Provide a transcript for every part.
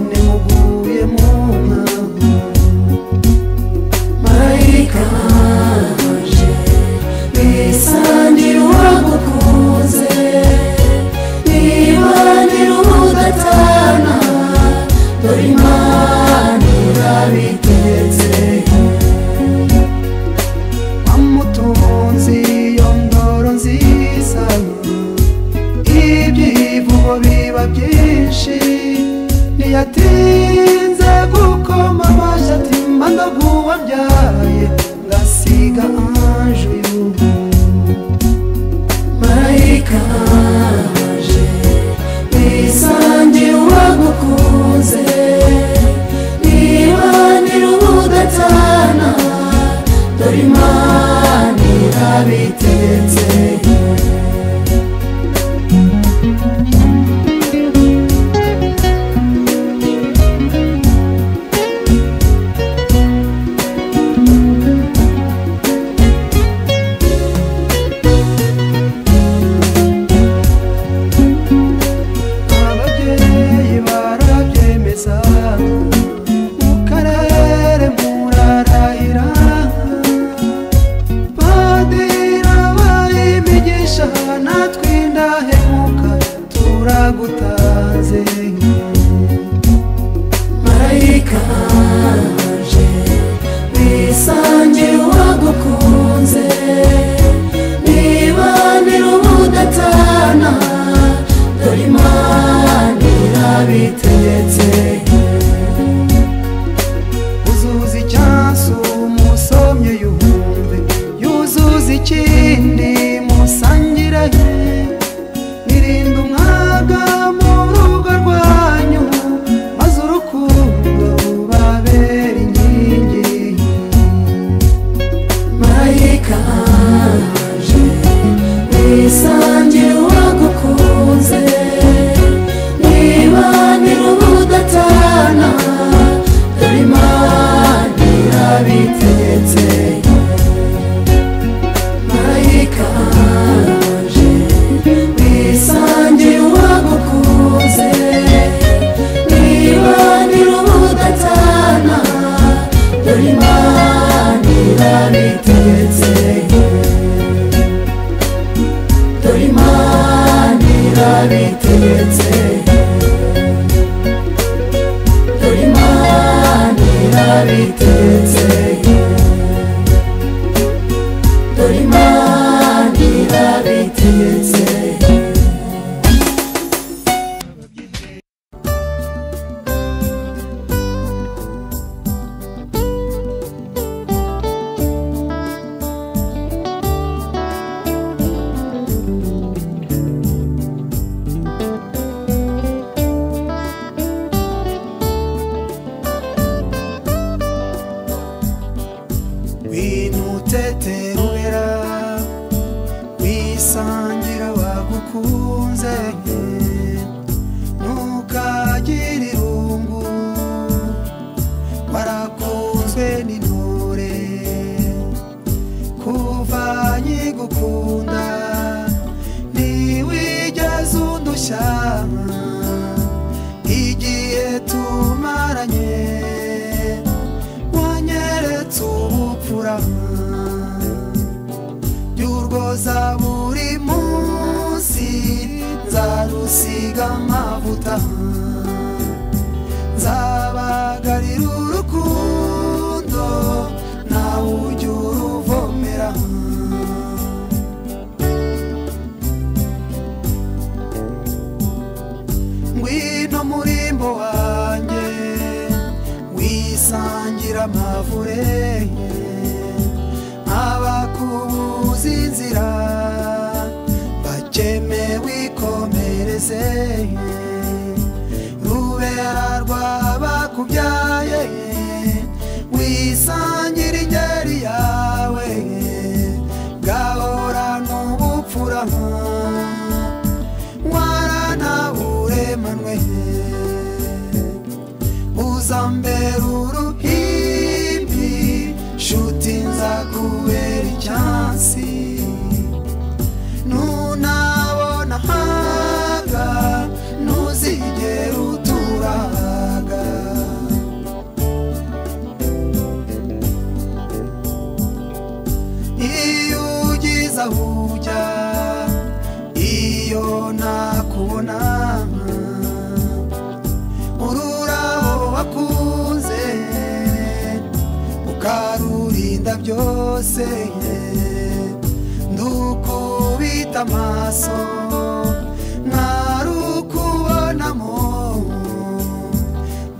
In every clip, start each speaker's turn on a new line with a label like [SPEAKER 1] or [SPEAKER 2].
[SPEAKER 1] nimuguye mu nka marayika wanje nisangira uwagukunze nibanira udatana dore imana urabiteze wamutunzi iyo ndoro nziza ibyivugo biba byinshi ntiyatinze gukoma amashyi ati mba ndaguwabyaye ngasiga anju y'ubu marayika waje wisangira uwagukunze nibanira udatana dore imana irabitetse ababyeyi barabyemeza mu karere murarahira badira bayimigisha natwe indahemuka turagutanze marayika waje wisangira uwagukunze nibanira ubudatana dore imana irabitegetse uzuza icyansi umusomye yumve yuzuza ikindi musangirahe nirinde umwaga mu rugo rwanyu maze urukundo rubabera inkingi marayika waje wisangira uwagukunze nibanira ubudatana dore imana irabitegetse marayika waje wisangira uwagukunze nibanira ubudatana dore imana irabitegetse dore imana irabitegetse dore imana irabitegetse dore imana irabitegetse winuteterera wisangira wagukunze ntukagire irungu warakunzwe n'intore kuva nkigukunda ntiwigeze undushya igihe tumaranye wanyeretse ubupfura by'urwoza buri munsi nzarusiga amavuta nzabagarira urukundo nawe ujya uruvomera ngwino murimbo wanjye wisangira amavure abakubuza inzira bakeme wikomereze rubera rwabakubyaye wisangira ingeri yawe gahorana ubupfura waranaburemanwe uzambera uruhimbi nshuti nzakubera icyansi ntunabona hanga ntuzigera utura aha. hose ndukubita amaso ntarukubonamo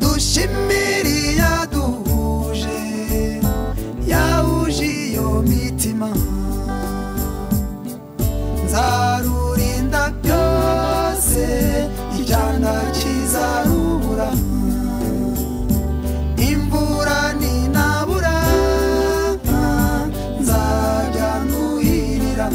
[SPEAKER 1] dushimiriye duhuje yahuje iyo mitima nzarurinda byose icyanda kizarubura imvura ninabura nzajya nuhirira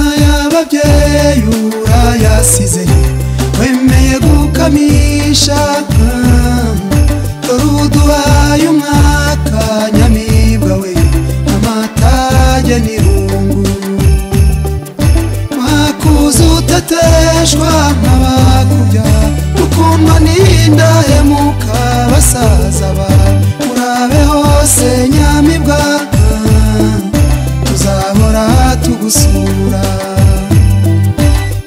[SPEAKER 2] ababyeyi urayasize wemeye gukamisha ah, dore uduhaye umwaka nyamibwa we amatage n'irunguru mwakuza uteteshwa nk'abakubya ukundwa n'indahemuka basaza ba urabe hose nyamibwa tuzahora tugusura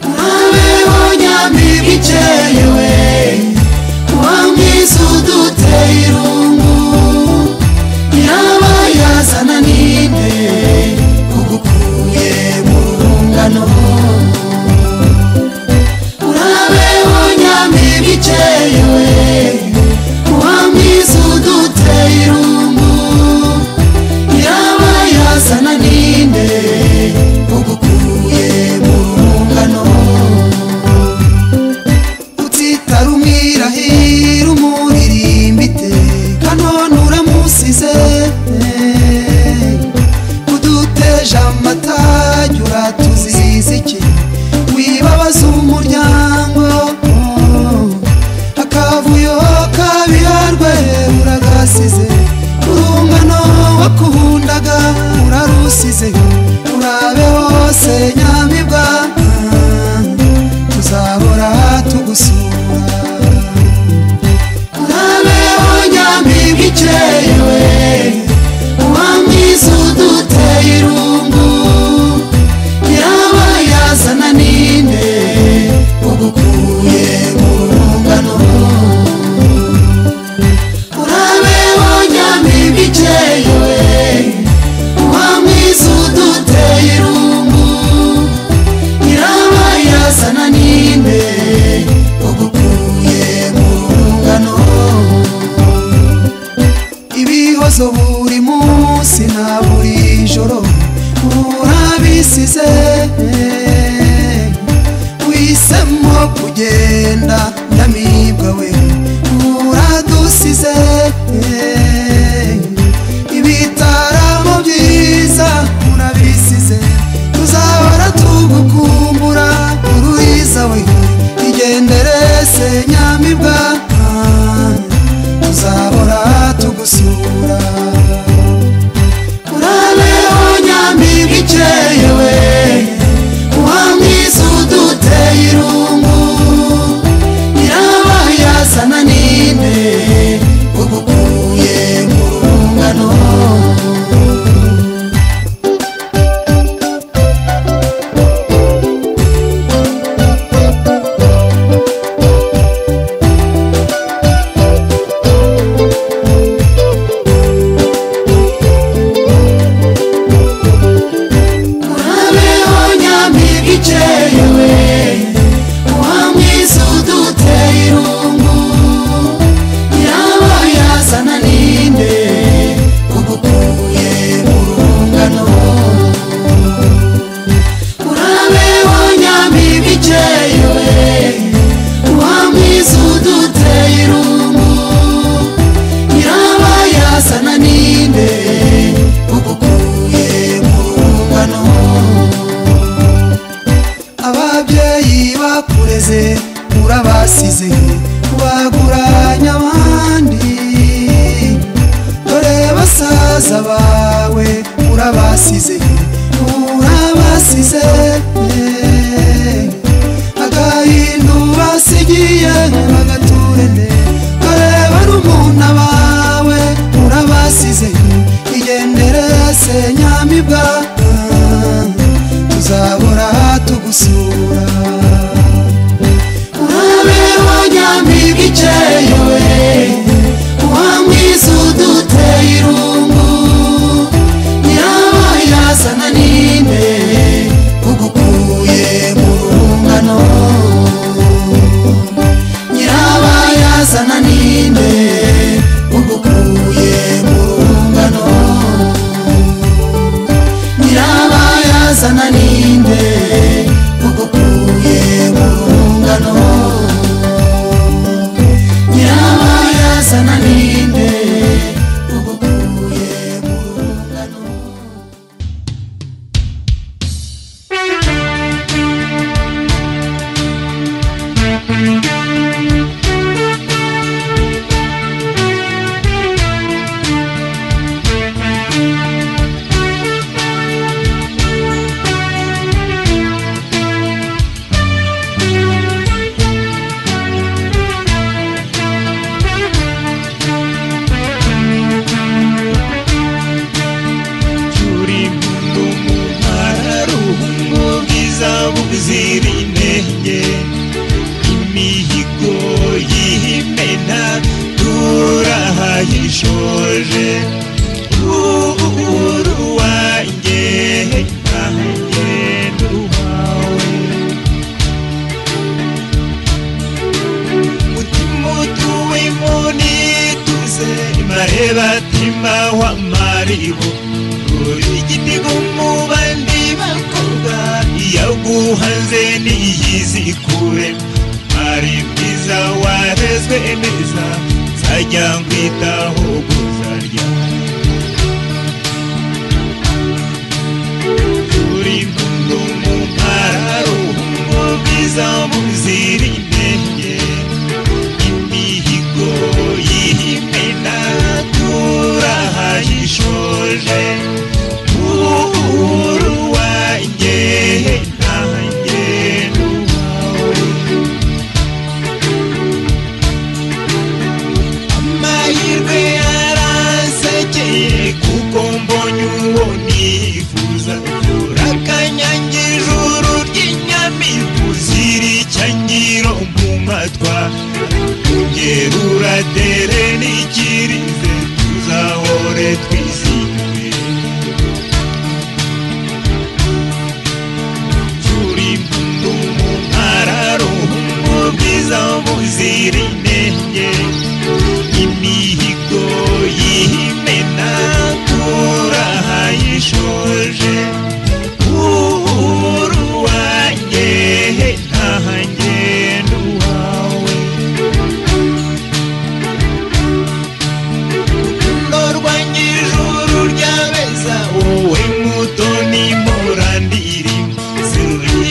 [SPEAKER 2] urabeho nyamibwa ikeye we wa mwiza uduteye irungu yaba yazana ninde ugukuye mu rungano urabeho nyamibwa ikeye we wa mwiza uduteye irungu yaba yazana ninde ugukuye mu rungano utitara umwirahira umuririmba iteka none uramusize uduteje amatage uratuziza iki wibabaza umuryango akavuyo kabiharwe uragasize urungano wakundaga urarusize urabe hose nyamibwa tuzahora tugusura urabeho nyamibwa ikeye we uwa mwiza uduteye irungu yaba yazana ninde ugukuye mu rungano urabeho nyamibwa ikeye we uwa mwiza uduteye irungu yaba yazana ninde ugukuye mu rungano ibihozo buri munsi na buri joro urabisize wisemo kugenda nyamibwa we uradusize ibitaramo byiza urabisize tuzahora tugukumbura ururiza we igendere se nyamibwa tuzahora tugusura urabeho nyamibwa ikeye we uwa mwiza uduteye irungu yaba yazana ninde ugukuye mu rungano urabeho nyamibwa ikeye we uwa mwiza uduteye irungu yaba yazana ninde ugukuye mu rungano urabeho nyamibwa ikeye we uwa mwiza uduteye irungu yaba yazana ninde ugukuye mu rungano ababyeyi bakureze urabasize baguranye abandi dore basaza bawe urabasize urabasize agahindu basigiye bagaturende dore barumuna bawe urabasize igendere se nyamibwa tuzahora tugusura urabeho nyamibwa ikeye we uwa mwiza uduteye irungu yaba yazana ninde ugukuye mu rungano yaba yazana ninde ugukuye mu rungano nyirabayazana ninde ugukuye
[SPEAKER 1] umutima w'amaribu uri igiti n'umubandi bakorwa yaguhanze niyizikure ari mwiza warezwe neza nzajya nkwitaho guzarya uri mpundu mu mpararo umubwiza muzirinde imihigo y'ihimena turahayishoje uhuru wanjye nanjye n'uwawe amahirwe yaransekeye kuko mbonye uwo nifuza urakanyanya ijuru ry'inyamibu ziri icyangiro mu matwa ngerura dere n'ikirize tuzahore twizihiwe turi mu mpararo umubwiza muzira intenge imihigo y'ihimena turahayishoje uhuru wanjye ntahanjye n'uwawe ndorwanye ijuru ryabeza wowe mutoni murandiri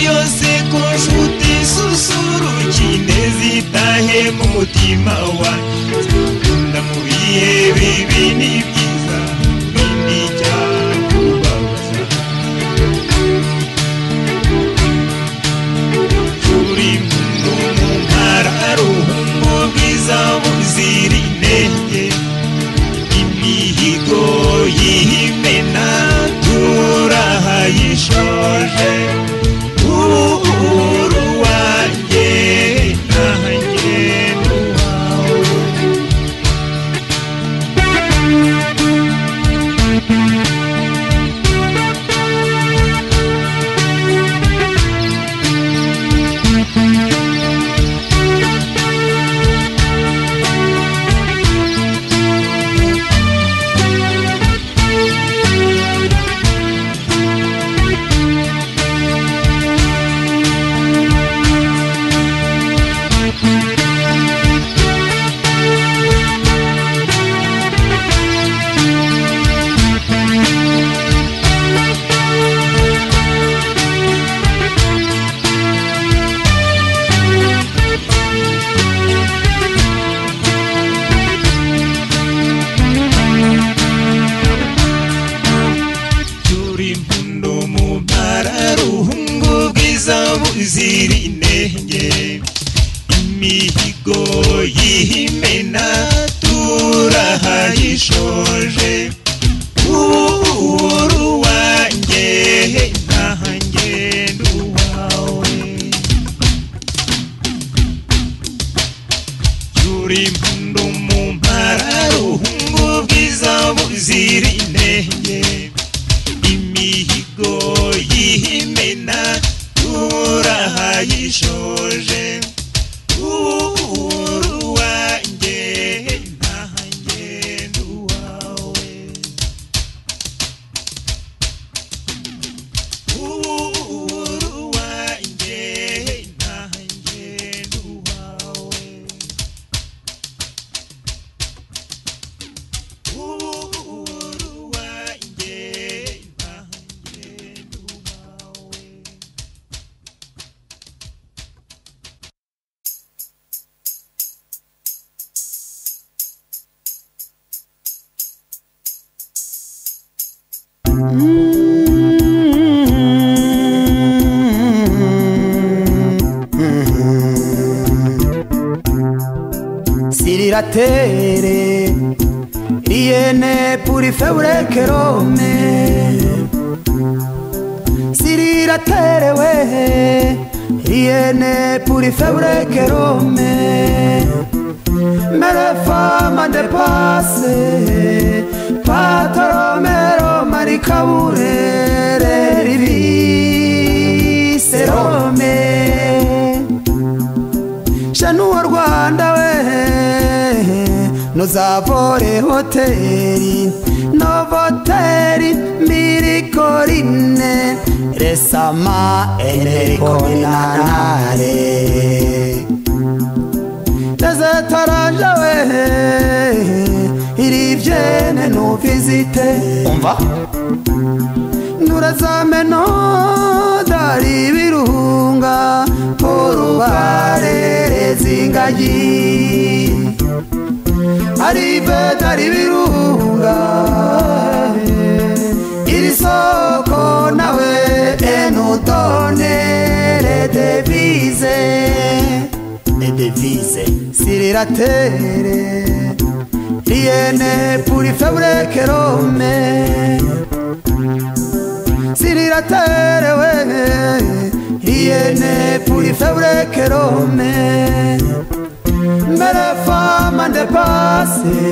[SPEAKER 1] yose ku nshuti susurukine zitahe mu mutima wa ndamubiye bibi ni byiza bindi cyakubabaza turi mu mpararo mu bwiza buzira intenge imihigo y'ihimena turahayishoje uhuru wanjye nanjye n'uwawe turi mpundu mu mpararungu bwiza buzira intenge imihigo y'ihimena turahayishoje uhuru wanjye ntahanjye n'uwawe turi mpundu mu mpararungu bwiza buzira intenge imihigo y'ihimena turahayishoje uhuru wanjye ntahanjye n'uwawe uhuru wanjye ntahanjye n'uwawe uhuru wanjye ntahanjye n'uwawe
[SPEAKER 2] siriratere iyene puri febure kerome siriratere we iyene puri febure kerome mere fama de pase patoromero marikaburere ribise rome shanuwa rwanda we nuzavore hoteri novoteri mbiri korine resama enerikonanare tazataranja we iri vyene nuvizite umva nurazameno dari birunga porubarereza ingagi arive dari birunga iri soko nawe enutonere devize edevize siriratere riene puri febre che rome siriratere we riene puri febre che rome mbere fama nde pase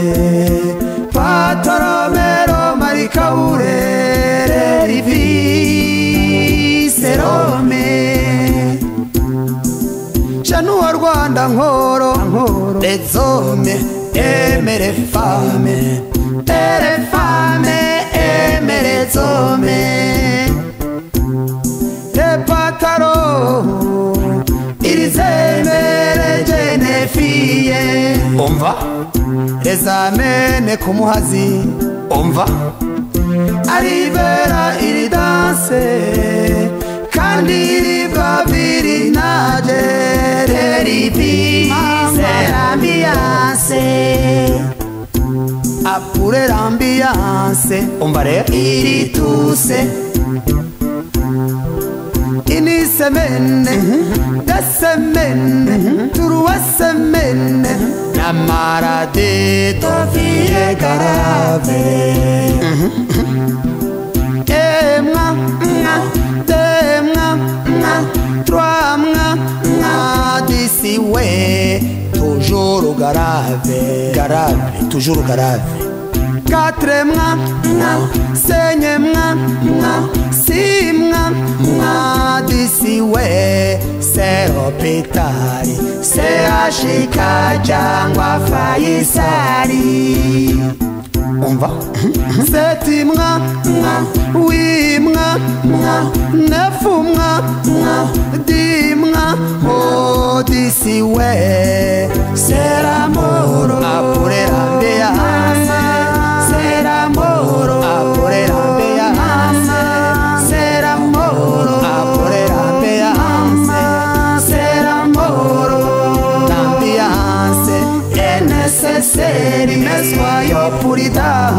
[SPEAKER 2] patoromero marikaburere rivise rome januwa rwanda nkoro nkoro rezome emere fame ere fame emere zome repataro irizemere jenefiye umva rezamene kumuhazi umva aribera iri danse kandi iribwa biri naje rerivise ambiyanse apure l'ambiance umva rero iri tuse ini semene dasemene turuwasemene namarade tofiye garave emwa mwa demwa mwa trois mwa mwa d'ici ouais toujours au garave garave toujours au garave quatre mwa mwa senye mwa mwa si mwa mwa d'ici ouais c'est hôpitali c'est ashika jangwa fayisari on va seti mwa mwa wi mwa mwa nefu mwa mwa di mwa odisi we seramoro apurera mbeya seramoro apurera mbeya seramoro apurera mbeya seramoro l'ambiance est nécessaire mais soyons puritains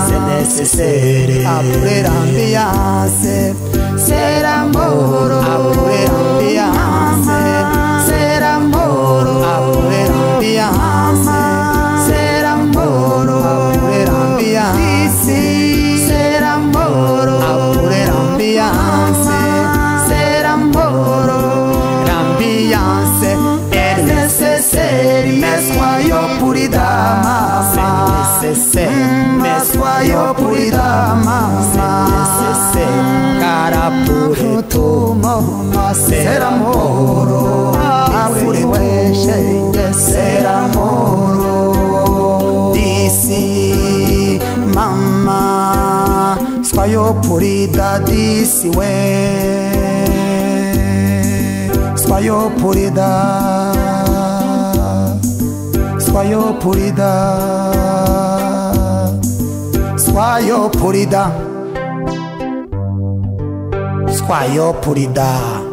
[SPEAKER 2] c'est nécessaire après l'ambiance c'est l'amour après l'ambiance c'est l'amour après l'ambiance c'est l'amour après l'ambiance ici c'est l'amour après l'ambiance c'est l'amour l'ambiance est nécessaire, mais soyons pour les dames. C'est nécessaire, mais soyons pour les dames. C'est nécessaire, car pour tout moment, c'est l'amour. Pour les c'est l'amour. D'ici, maman, soyons pour les dames d'ici, ouais. Soyons pour les dames. Soyons pour les dames. Soyons pour les dames. Soyons pour les dames.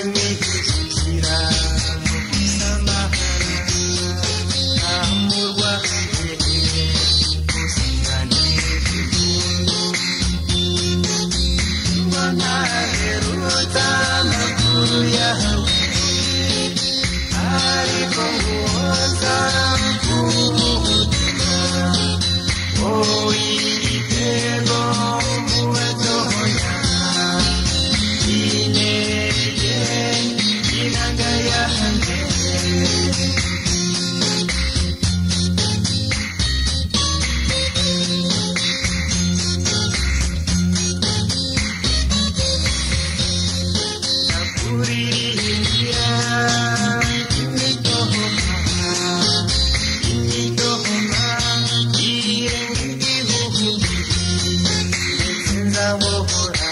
[SPEAKER 1] abimwihishira samahani ntamurwa yewe kusigana igihugu ntaheruta amakuru yawe ariko nguhoza ku mutima wowe igitego muwe tohoya inenge inanga yanjye nakuriringira imitohoma imitohoma irenge igihugu ndetse nzabohora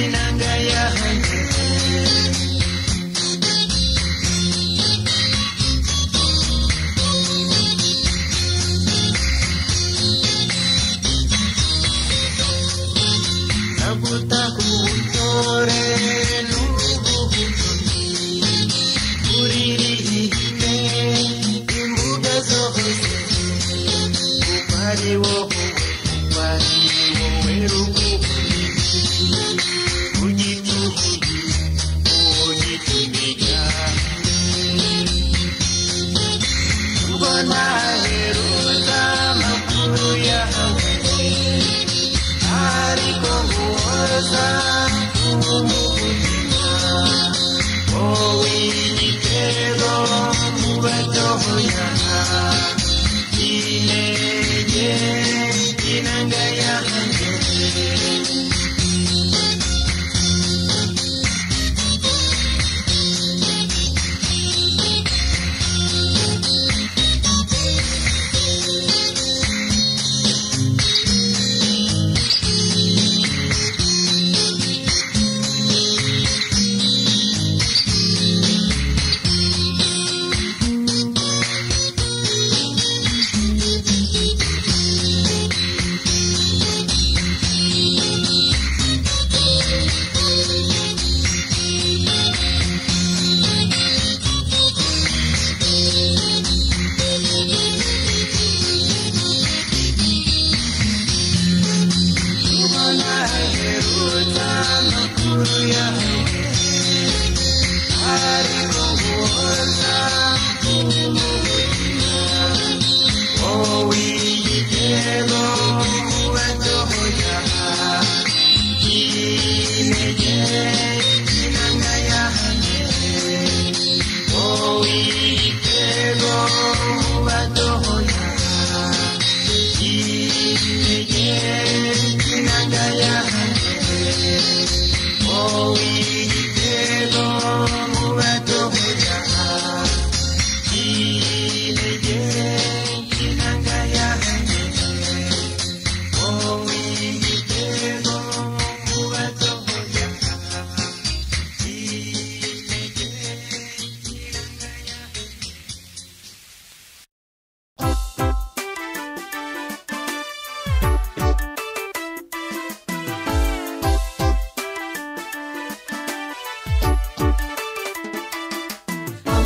[SPEAKER 1] Inanga yanjye nagutakuntore n'ububumbyi uririmbe imbuga zose kuko ari wowe kuko ari wowe rukumbyi ugitukuye ugitumiga mbona heruza amakuru yawe ariko nguhoza umutima wowe igitego mu batoya inenge inanga yanjye ubona heruta amakuru yawe ariko guhoza umutima wowe igitego ubatohoya intege inanga yanjye wowe igitego ubatohoya intege inanga yanjye wowe igitego mu batohoya intege inanga yanjye wowe igitego mu batohoya intege inanga yanjye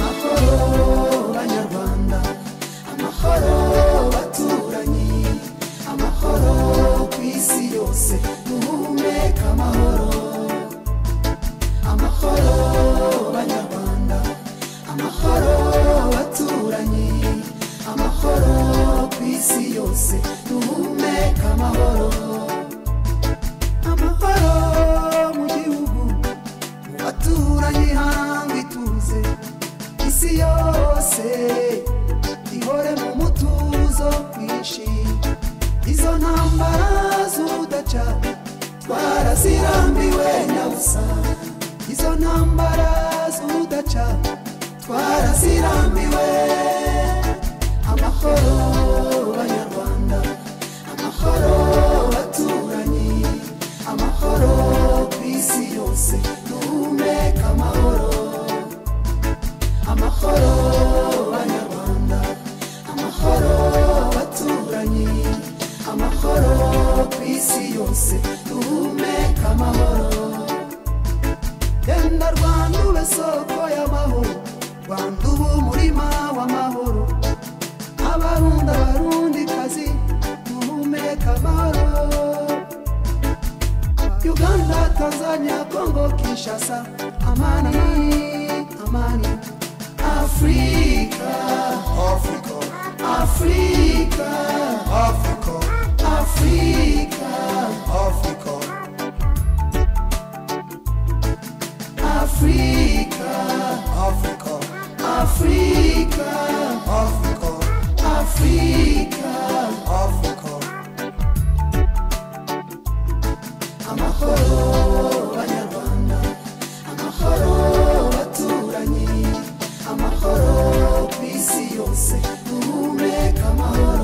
[SPEAKER 2] amahoro banyarwanda amahoro baturanyi amahoro ku isi yose duhumeka amahoro amahoro banyarwanda amahoro baturanyi amahoro ku isi yose duhumeka amahoro amahoro mu gihugu mu baturanyi hanga ituze isi yose ihore mu mutuzo mwinshi izo ntambara z'ubudaca twarazirambiwe nyabusa izo ntambara yesu udaca twarazirambiwe amahoro banyarwanda amahoro baturanyi amahoro ku isi yose duhumeka amahoro amahoro banyarwanda amahoro baturanyi amahoro ku isi yose duhumeka amahoro genda rwanda ube soko y'amahoro rwanda uba umurima w'amahoro abarunda abarundi kazi duhumeka amahoro uganda tanzania kongo kinshasa amani amani afurika afurika afurika afurika afurika afurika amahoro banyarwanda amahoro baturanyi amahoro ku isi yose duhumeka amahoro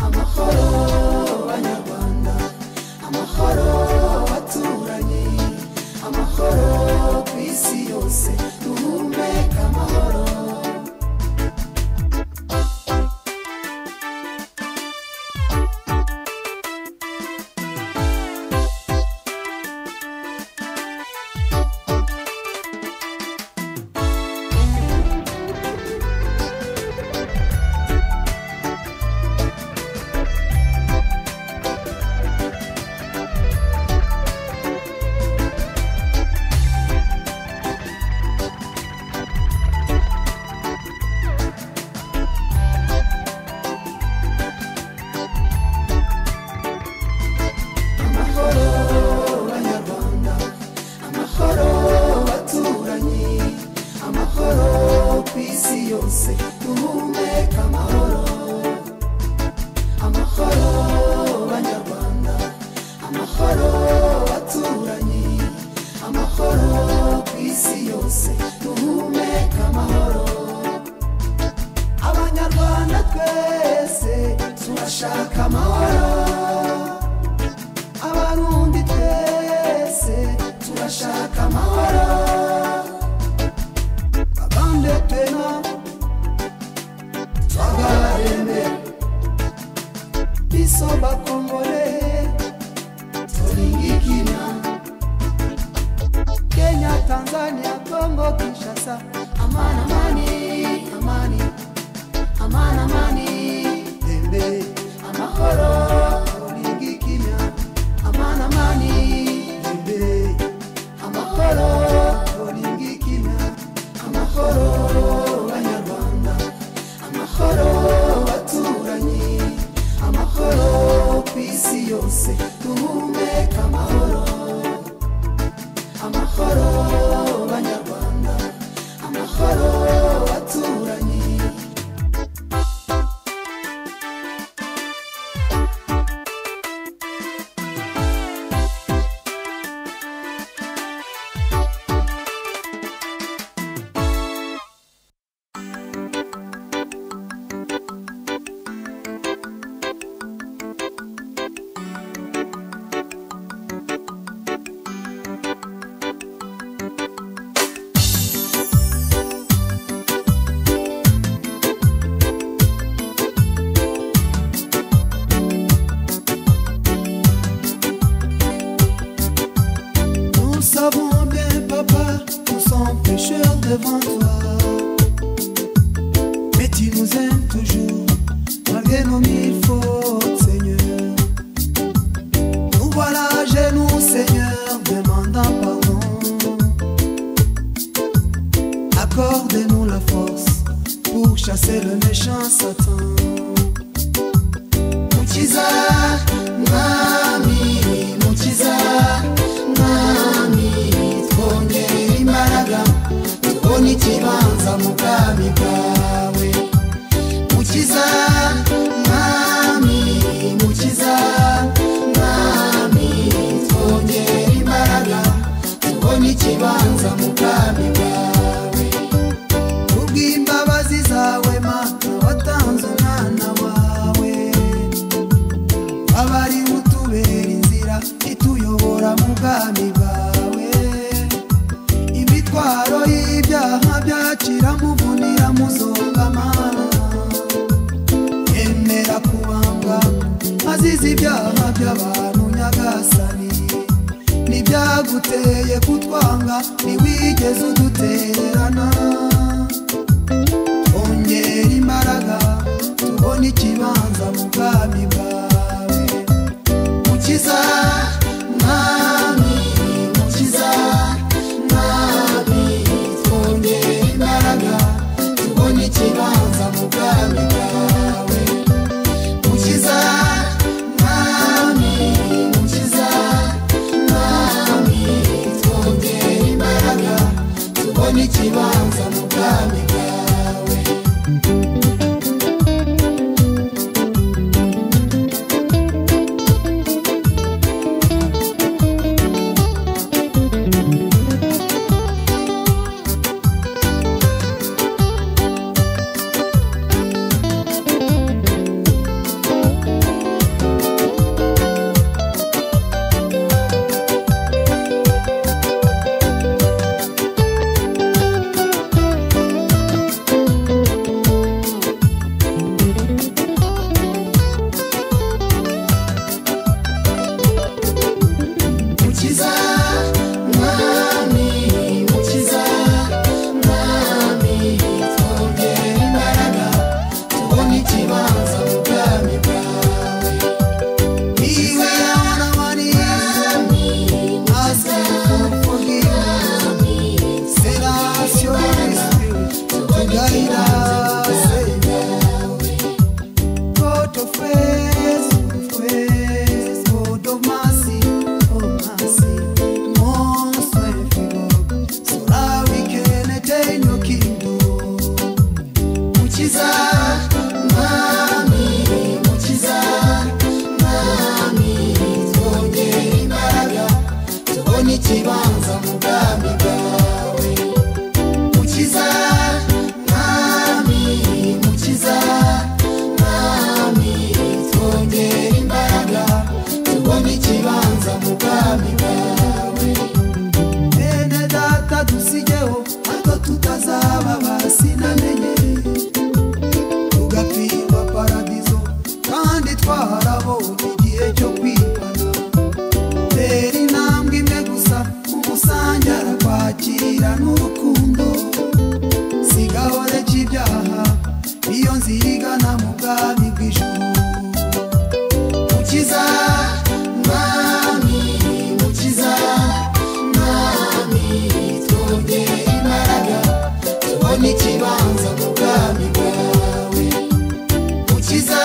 [SPEAKER 2] amahoro banyarwanda amahoro baturanyi amahoro ku isi yose duhumeka amahoro amahoro banyarwanda amahoro baturanyi amahoro ku isi yose duhumeka amahoro amahoro banyarwanda amahoro baturanyi amahoro ku isi yose duhumeka amahoro abanyarwanda twese turashaka amahoro abarundi twese turashaka amahoro babande twena twabarembe biso bakongole tolingikina kenya tanzania kongo kinshasa amani amani amani amani amani dembe amahoro olingikina amani amani dembe amahoro olingikina amahoro banyarwanda amahoro baturanyi amahoro ku isi yose duhumeka amahoro amahoro banyarwanda amahoro baturanyi Nous savons bien, papa, nous sommes pécheurs devant toi. Mais tu nous aimes toujours, malgré nos mille fautes, Seigneur. Nous voilà à genoux, Seigneur, demandant pardon. Accorde-nous la force pour chasser le méchant Satan. Mukiza, mwami, mukiza, mwami, twongere imbaraga, tubone ikibanza mu bwami bwawe. Mukiza, mwami, mukiza, mwami, twongere imbaraga, tubone ikibanza mu bwami kugera mu bwami bwawe imitwaro y'ibyaha byakira muvunira muzongamana yemera kubanga azize ibyaha by'abantu nyagasani n'ibyaguteye kutwanga ntiwigeze udutererana ongera imbaraga tubone ikibanza mu bwami bwawe mukiza mwami mukiza mwami twongera imbaraga tubone ikibanza mu bwami bwawe mukiza mwami mukiza mwami twongera imbaraga tubone ikibanza mu bwami bwawe mukiza mwami mukiza mwami twongera imbaraga tubone ikibanza mu bwami bwawe niwe yabona mariya maze kumfugira serasiyo kristu tugahira seyinawe God of grace, grace, God of mercy, oh mercy, most merciful God, so that we can attain your kingdom. Mukiza, Mwami, Mukiza, Mwami, twongere imbaraga, tubone ikibanza mu bwami bwawe. Mukiza, Mwami, Mukiza, Mwami, twongere imbaraga, tubone ikibanza mu bwami bwawe. Bene data dusigeho, hato tutazaba basinamenye tugapfirwa paradizo kandi twarabonye igihe cyo kwibana tera intambwe imwe gusa umusangara kwakira n'urukundo sigahore cy'ibyaha iyo nzira igana mu bwami bw'ijuru mukiza mwami mukiza mwami twongere imbaraga tubone ikibanza mu bwami bwawe mukiza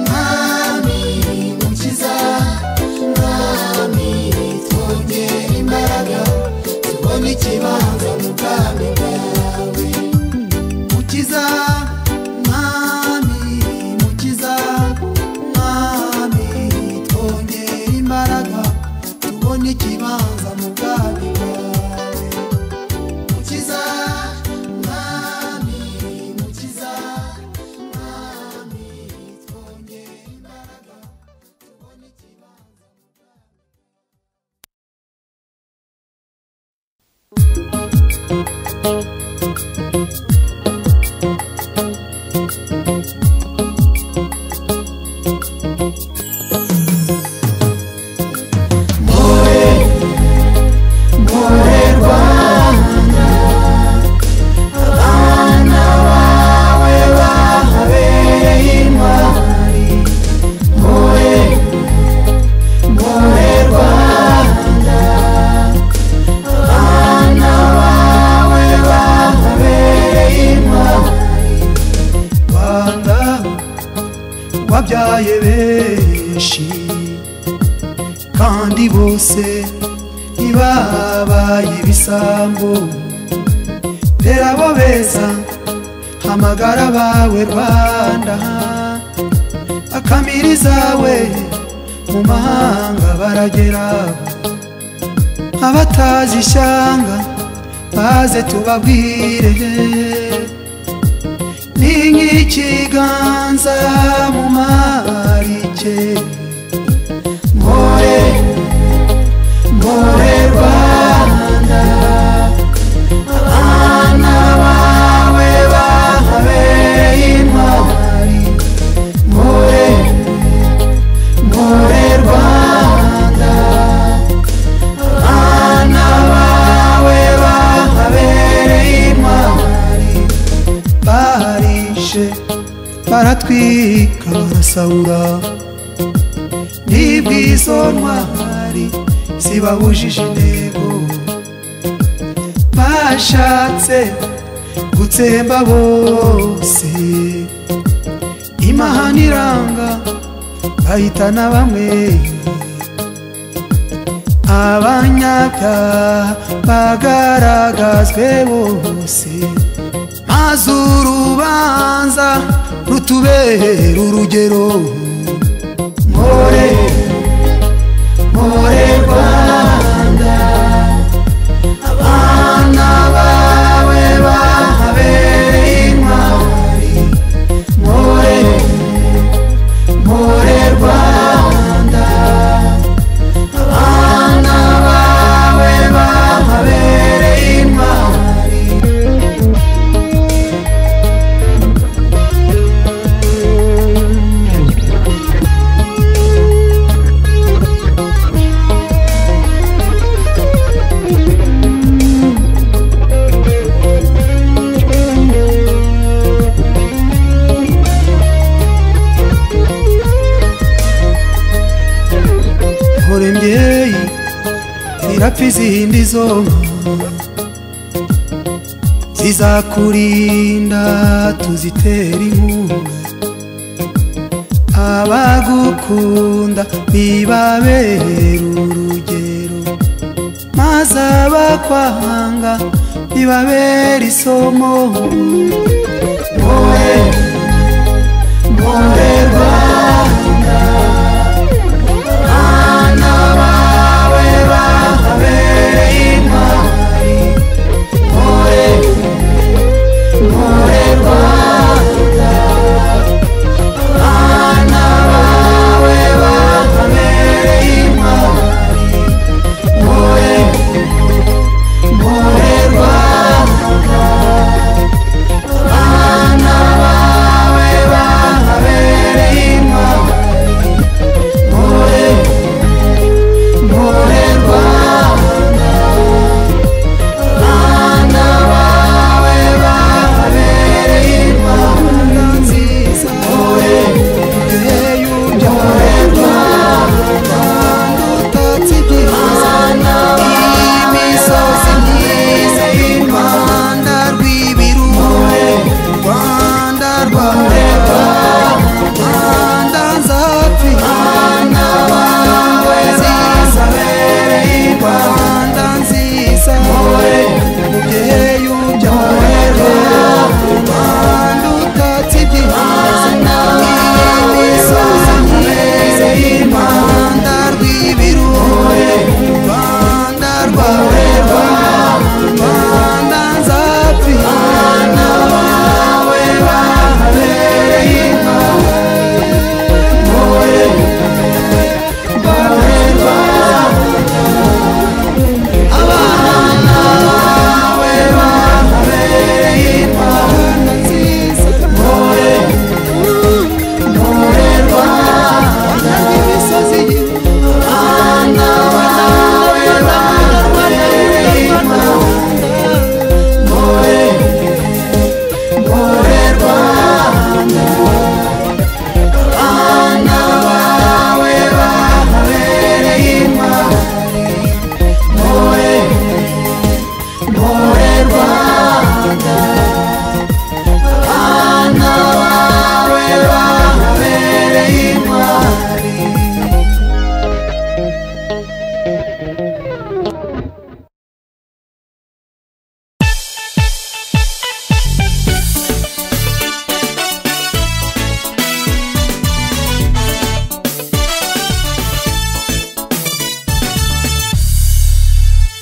[SPEAKER 2] mwami mukiza mwami twongere imbaraga tubone ikibanza mu bwami bwawe mukiza mwami mukiza mwami twongere imbaraga tubone ikibanza mu bwami bwawe mukiza mwami mukiza mwami twongere imbaraga tubone ikibanza rwanda wabyaye benshi kandi bose ntibabaye ibisambo tera abo beza hamagara bawe rwanda akamiriza we mu mahanga baragera abatazi ishyanga baze tubabwire ni nk'ikiganza mu marike nkore aratwika barasahura n'ibwisonwa hari zibabujije intego bashatse gutsemba bose imahana iranga bahitana bamwe abanyabyaha bagaragazwe bose maze urubanza rutubera urugero mpore mpore rwanda abana bawe bahabereye intwari mpore mpore rwanda abana bawe bahabereye intwari nkore mbyeyi zirapfa izindi zonka zizakurinda tuzitera inkunga abagukunda bibabera urugero maze abakwanga bibabera isomo mure mure rwanda abana bawe bahabereye intwari mpore mpore rwanda abana bawe bahabereye intwari mpore mpore rwanda abana bawe bahabereye intwari mpore morerwa abana bawe babereye imana nziza ore yujya morerwa utatsi byiza imisozi myiza y'imana rw'ibirunga rwanda rwawe Rwanda nzapfi Rwanda wawe ziza bereye Rwanda nziza More mubyeyi ubya More Rwanda utatsibye Rwanda imisozi myiza y'Imana rw'ibirunge Rwanda rwawe Rwanda nzapfi Rwanda wawe babereye Imana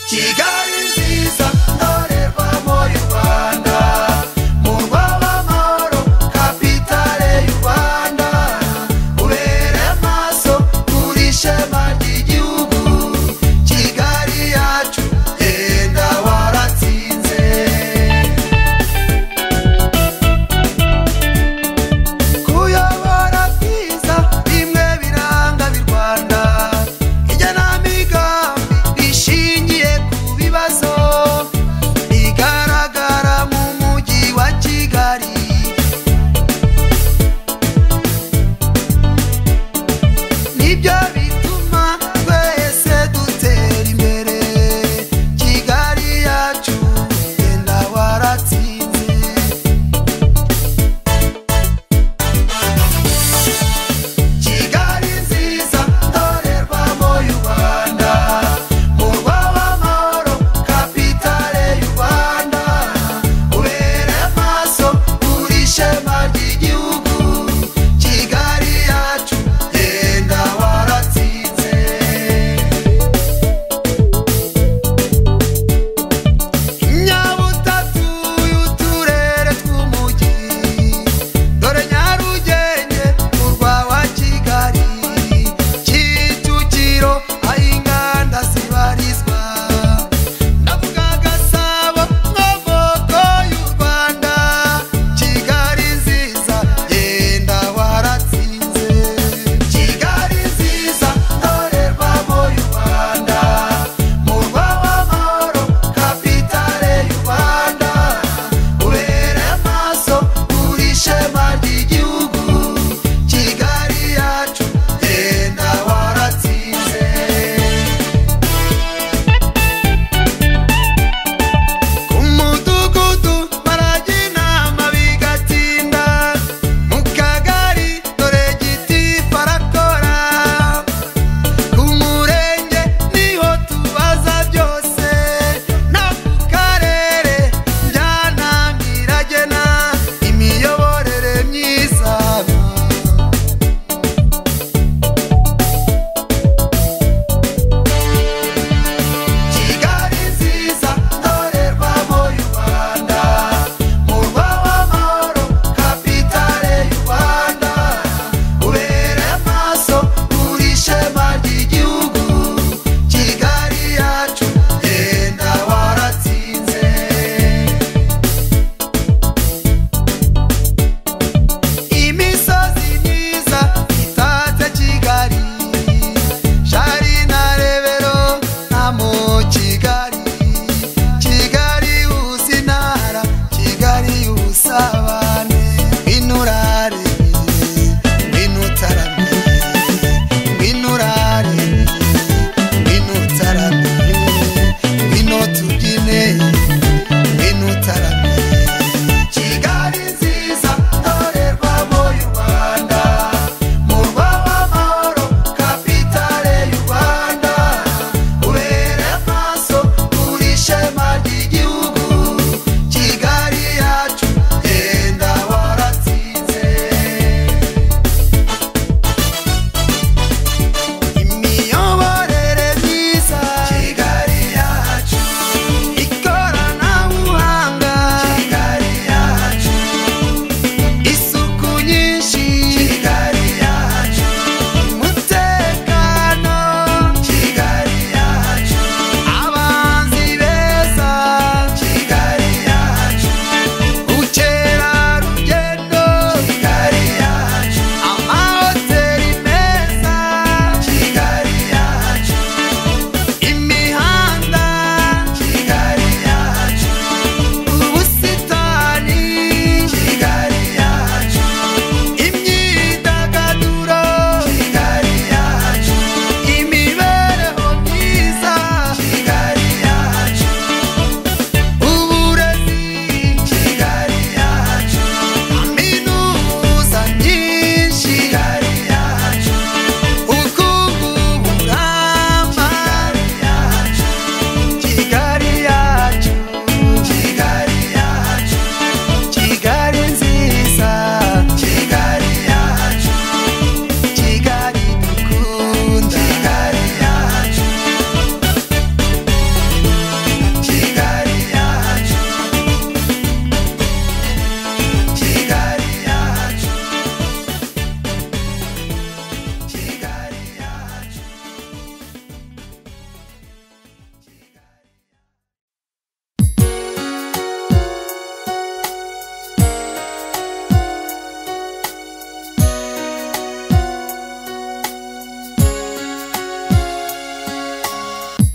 [SPEAKER 1] kigali nziza ndorerwamo y'u rwanda murwa w'amahoro kapitale y'u rwanda ubere amaso kuri shema ry'igihugu kigali yacu yenda waratsinze kuyobora byiza bimwe biranga bi rwanda ijyanamigambi rishingiye ku biba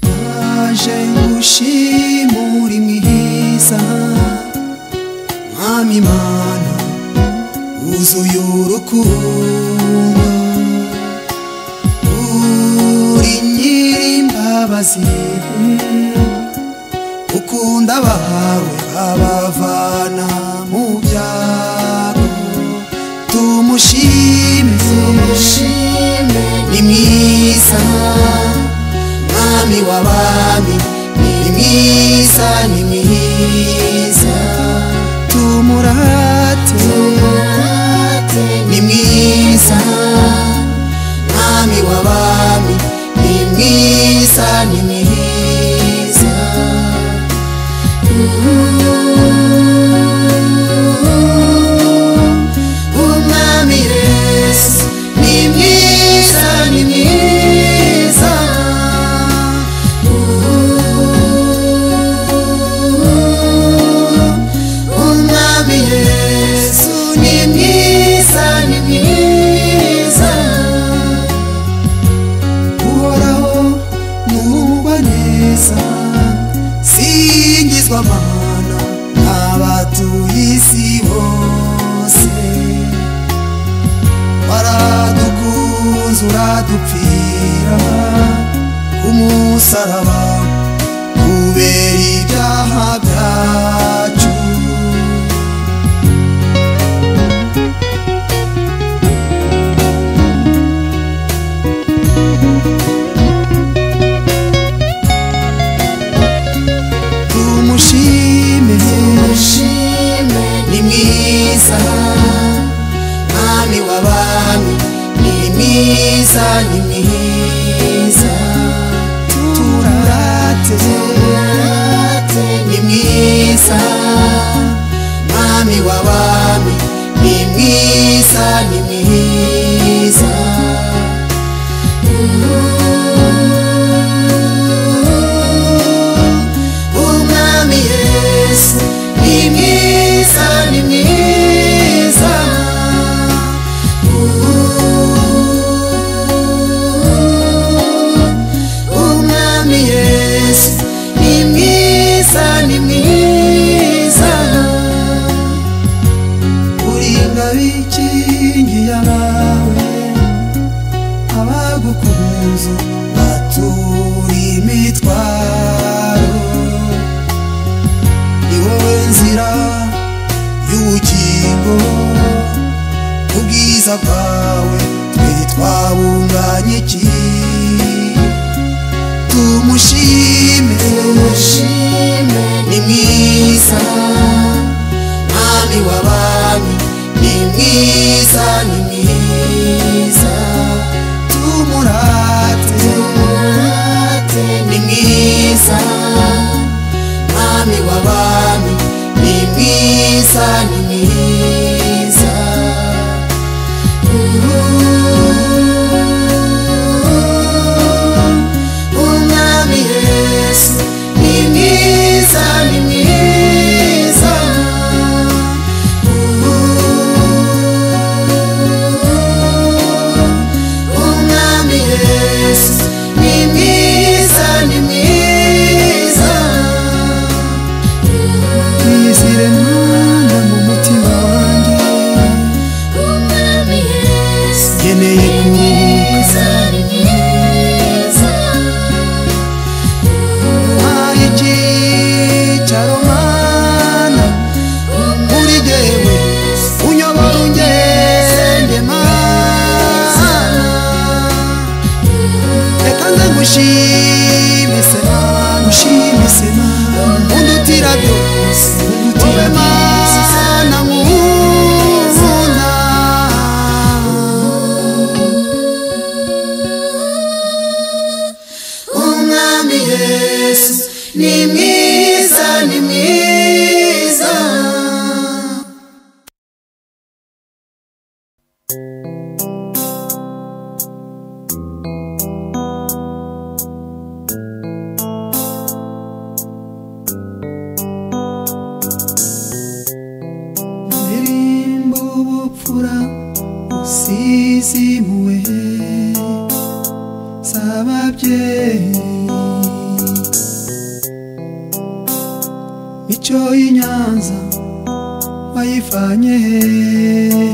[SPEAKER 2] naje ngushimura imwiza mwami mana wuzuye urukundo uri nyirimbabazi ukunda abawe abavana mu byago tumushime tumushime ni mwiza mwami w'abami ni mwiza ni mwiza tumurate tumurate ni mwiza mwami w'abami ni mwiza ni mwiza umwami yesu ni mwiza ni mwiza umwami yesu ni mwiza ni mwiza uhoraho nubwa neza singizwa mana abatuye isi bose waradukunze uradupfira ku musaraba kubera ibyaha byacu tumushime tumushime ni mwiza mwami w'abami ni mwiza ni mwiza turate turate ni mwiza mwami w'abami ni mwiza ni mwiza umwami yesu ni mwiza ni mwiza umwami yesu ni mwiza ni mwiza uri ngabikingiye abawe abagukunze batura imitwaro ni wowe nzira y'ubugingo ubwiza bwawe twe twabunganye iki tumushime tumushime ni mwiza mwami w'abami ni mwiza ni mwiza tumurate tumurate ni mwiza mwami w'abami ni mwiza ni mwiza umwami yesu ni mwiza ni mwiza umwami yesu ni mwiza ni mwiza Nizire mwana mu mutima wanjye
[SPEAKER 3] Umwami Yesu
[SPEAKER 2] nkeneye kuruhuka
[SPEAKER 3] mwiza ni mwiza
[SPEAKER 2] ntaye icyicaro mana muri jyewe unyobora ungende mana reka nze ngushime se mana ushime se mana undutira byose wowe mana nkunda umwami yesu ni mwiza ni mwiza ndirimbo ubupfura usizimuwe saba ababyeyi
[SPEAKER 1] icyo inyanza wayivanye hehe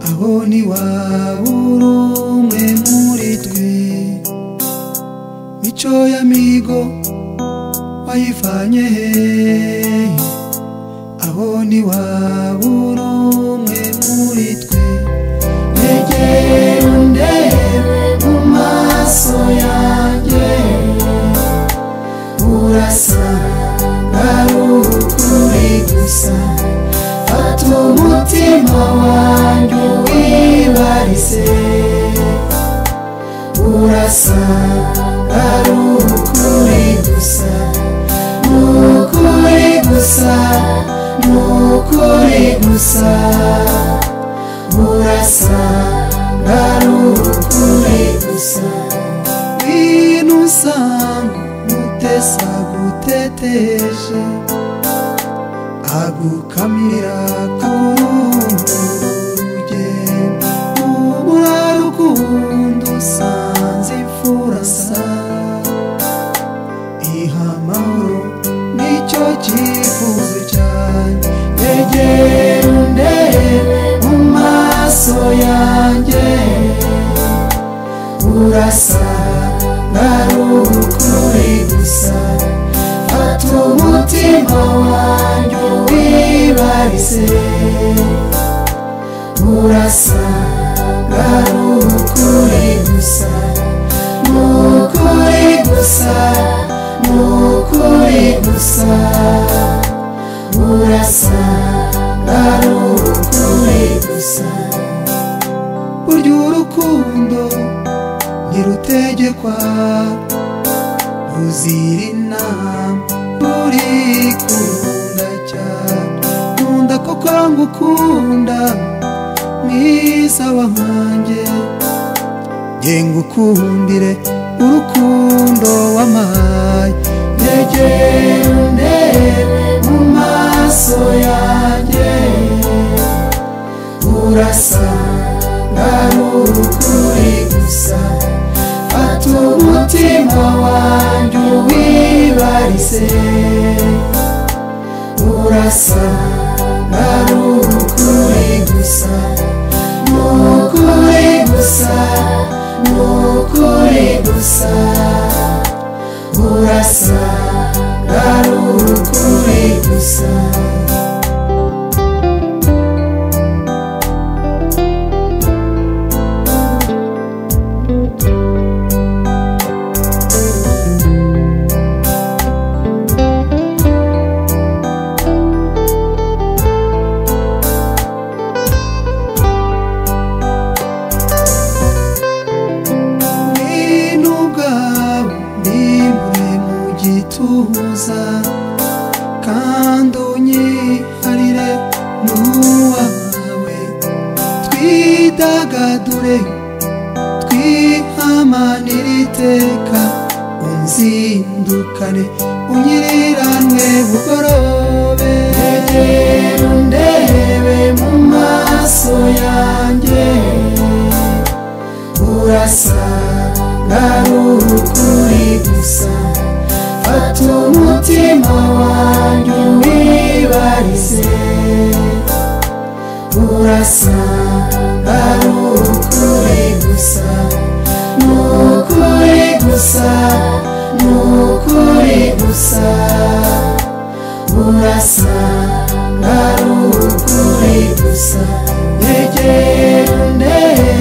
[SPEAKER 1] aho ntiwabura umwe muri twe mico y'amigo wayivanye hehe aho ntiwabura umwe muri twe
[SPEAKER 2] Egera undebe mu maso yanjye urasa ari ukuri gusa fata umutima wanjye wibarize urasa ari ukuri gusa ni ukuri gusa ni ukuri gusa urasa ari ukuri gusa
[SPEAKER 1] bintu usanga mutesa guteteje agukamira kurundi rugendo ubura rukundo usanze imfurasa iha amahoro nicyo cyifuzo cyane
[SPEAKER 2] egera undebe mu maso yanjye urasa ari ukuri gusa fata umutima wanjye wibarize urasa ari ukuri gusa ni ukuri gusa ni ukuri gusa urasa ari ukuri gusa
[SPEAKER 1] burya urukundo ntirutegekwa ruzira inama ruri kunda cyane nkunda kuko ngukunda mwiza wanjye nge ngukundire urukundo wamaye
[SPEAKER 2] egera undebe mu maso yanjye urasa ari ukuri gusa fata umutima wanjye wibarize urasa ari ukuri gusa ni ukuri gusa ni ukuri gusa urasa ari ukuri gusa
[SPEAKER 1] Ngwino ubwawe ndimbure mu gituza kandi unyiharire n'uwawe twidagadure twihamanire iteka unzindukane unyiriranwe bugorobe
[SPEAKER 2] egera undebe mu maso yanjye urasa ari ukuri gusa fata umutima wanjye wibarize urasa ari ukuri gusa ni ukuri gusa ni ukuri gusa urasa ari ukuri gusa egera undebe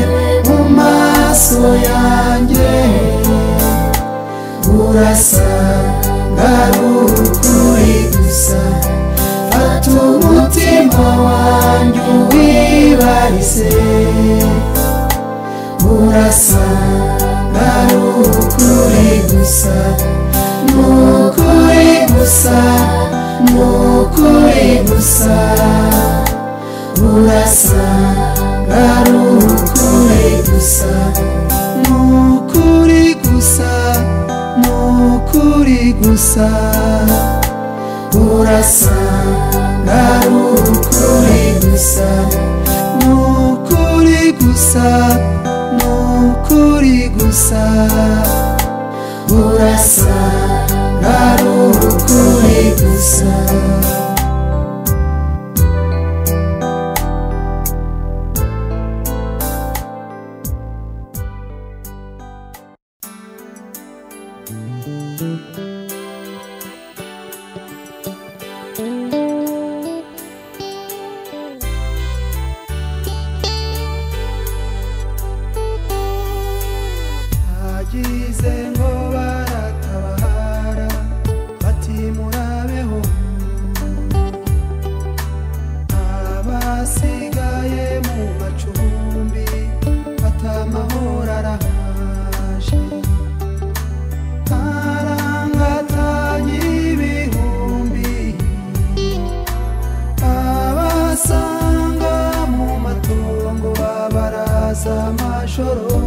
[SPEAKER 2] mu maso yanjye urasa ari ukuri gusa fata umutima wanjye wibarize urasa ari ukuri gusa ni ukuri gusa ni ukuri gusa urasa ari ukuri gusa
[SPEAKER 1] ni ukuri gusa ni ukuri gusa
[SPEAKER 2] urasa ari ukuri gusa
[SPEAKER 1] ni ukuri gusa ni ukuri gusa
[SPEAKER 2] urasa ari ukuri kuri gusa
[SPEAKER 1] hagize ngo baratabara bati murabeho abasigaye mu macumbi batamahoro arahaje arangatanya ibihumbi abasanga mu matongo babaraza amajoro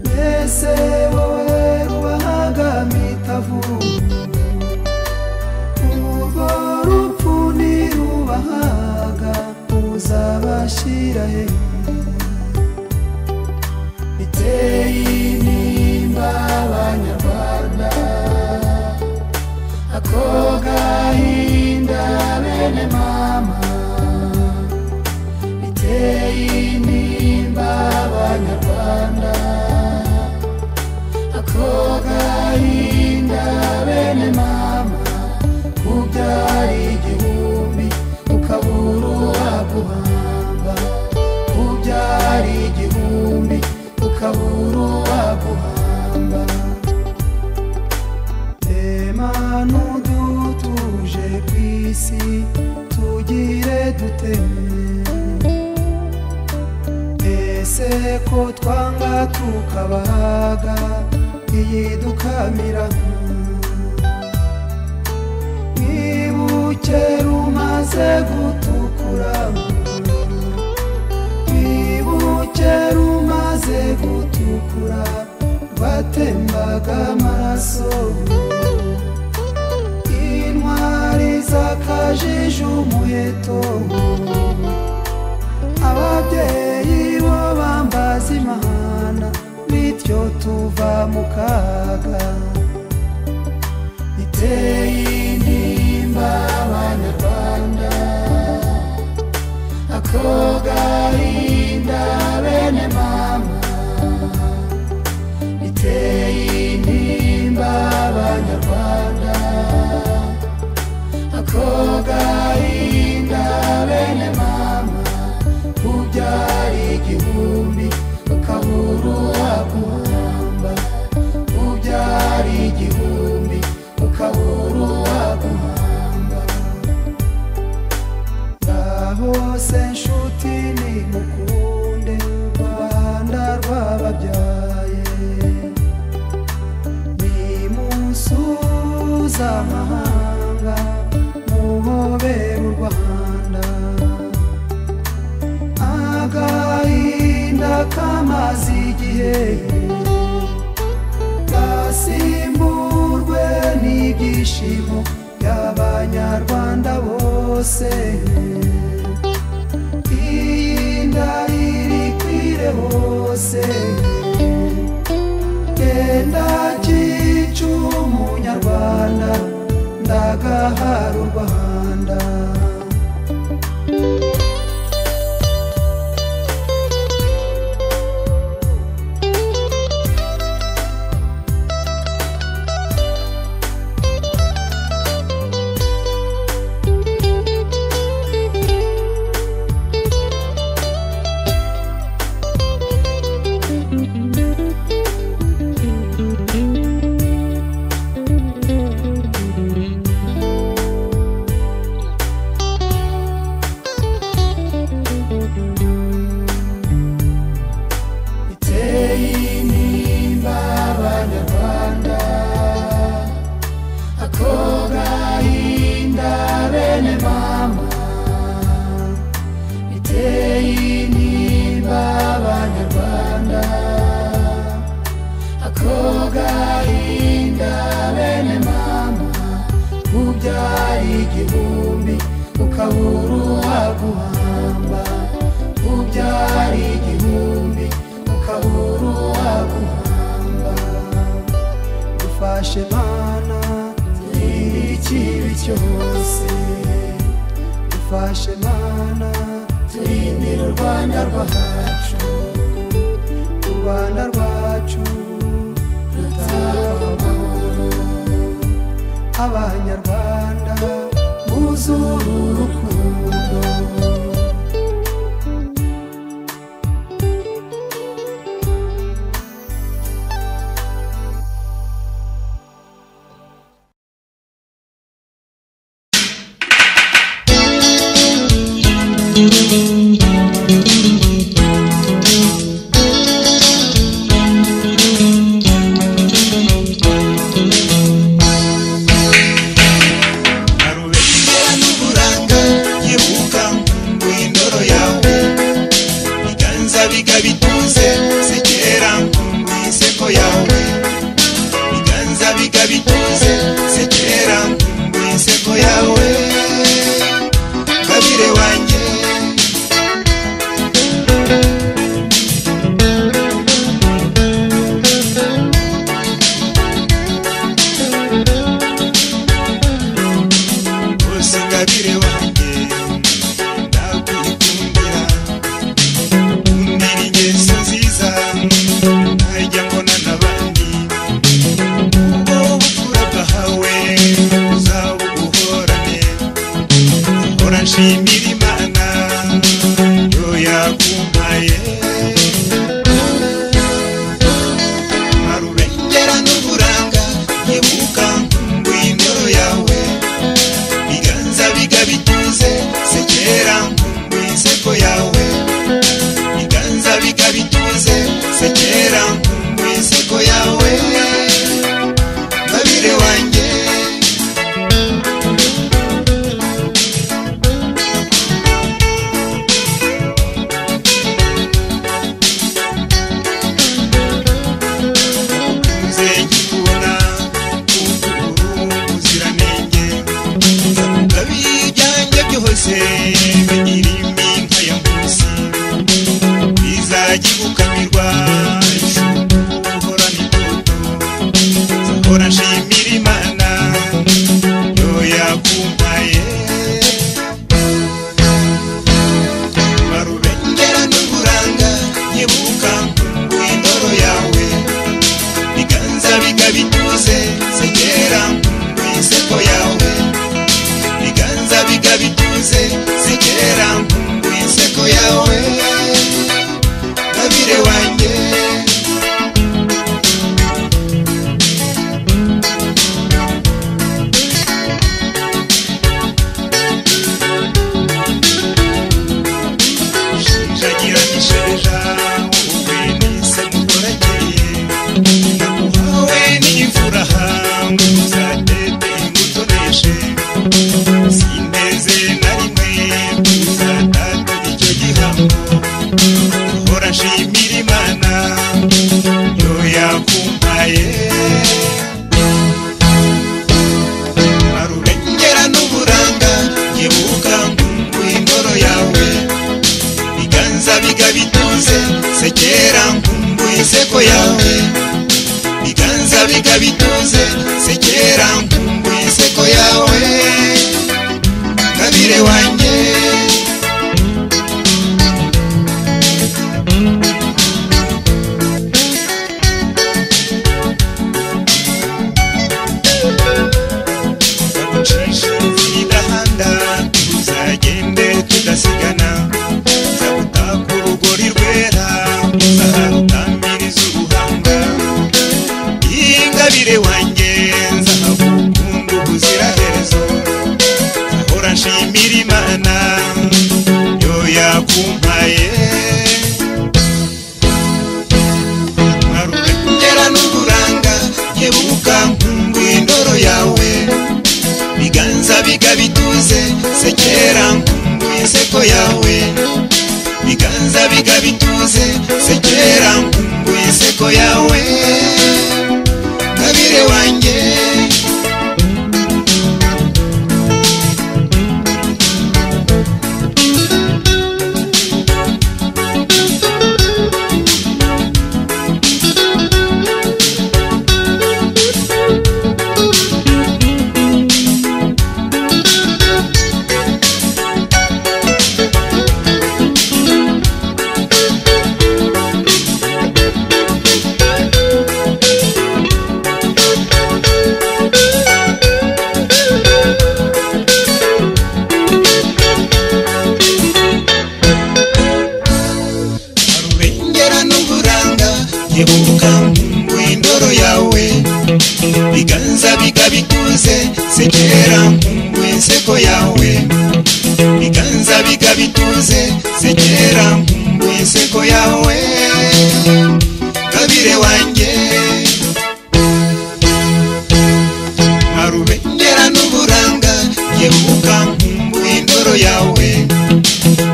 [SPEAKER 1] mbese wowe rubahagamye itavu urwo rupfu nirubahaga uzabashira he biteye intimba abanyarwanda ako gahinda bene mama biteye intimba abanyarwanda ako gahinda bene mama kubyara igihumbi ukabura uwaguhamba kubyara igihumbi ukabura uwaguhamba tema n'udutuje ku isi tugire dute ese ko twanga tukabaga iyi dukamira mwibuke rumaze gutukura mwibuke rumaze gutukura rwatembaga amaraso intwari zakajije umuheto ababyeyi bo bambaza imana bityo tuva mu kaga iteye intimba abanyarwanda ako gahinda bene mama iteye intimba abanyarwanda ako gahinda bene mama ubyara igihumbi ukabura uwaguhamba ubyara igihumbi ukabura uwaguhamba ngaho se nshuti ni mukunde rwanda rwababyaye ni musuza amahanga muhobere u rwanda agahinda kamaze igihe gasimburwe n'ibyishimo by'abanyarwanda bose iyi ndahiri kwire hose genda cyica umunyarwanda ndagahara u rwanda
[SPEAKER 2] iteye intimba abanyarwanda ako gahinda bene mama iteye intimba abanyarwanda ako gahinda bene mama ubyara igihumbi ukabura uwaguhamba ubyara igihumbi ukabura uwaguhamba
[SPEAKER 1] dufashe mana
[SPEAKER 4] cyose
[SPEAKER 2] fashe mana
[SPEAKER 4] turindira u rwanda rwacu
[SPEAKER 2] u rwanda rwacu
[SPEAKER 4] rutaba amahoro
[SPEAKER 2] abanyarwanda
[SPEAKER 4] muzuru urukundo
[SPEAKER 1] Ngarubera n'uburanga yibuka ngwindoro yawe Biganza bigabituze sekera ngwiseko yawe Biganza bigabituze sekera ngwiseko yawe Kabire wanjye bose ngabire wanjye ndakwikundira kundira ingeso nziza ntajya mbona n'abandi ubwo bupfura bwahawe uzabuguhorane hora nshimira imana yo yakumpaye harubengera n'uburanga nkibuka ngwindoro yawe biganza bigabituze sekera nkumbu inseko yawe biganza bigabituze sekera nkumbu inseko yawe babire wanjye nzegikubona kukuru ubuziranenge abijyanye byose bigira impinga ya munsi bizajya igukamirwa uhorana itoto zahora nshimira imana yo yakumpaye barubengera n'uburanga nyibuka ngwindoro yawe biganza bigabituze segera ngwiseko yawe biganza bigabituze zigera mu iseko yawe babire wanjye jagira gisheja wowe nise mukorageye namuhawe n'ifuraha ngo uzatete ingutoneshe sinteze na rimwe kuzatata icyo gihambo hora nshimira imana yo yakumpaye arurengera n'uburanga nyibuka ngungwindoro yawe biganza bigabituze sekera ngungwiseko yawe biganza bigabituze sekera ngungwiseko yawe kabire wanjye Nzagucisha imidahanda, tuzagende tudasigana nzagutaka urugori rwera nzaharutambiriza ubuhanga ingabire wanjye nzahagukunda ubuziraherezo nzahora nshimira imana yo yakumpaye nkarugera n'uburanga nkebuka nkumbu indoro yawe biganza bigabituze sekera nkumbu inseko yawe biganza bigabituze sekera nkumbu inseko yawe kabire wanjye
[SPEAKER 5] bigabituze sekera nkumbuye inseko yawe biganza bigabituze sekera nkumbuye inseko yawe gabire wanjye harubengera n'uburanga yewe ukankumbuye indoro yawe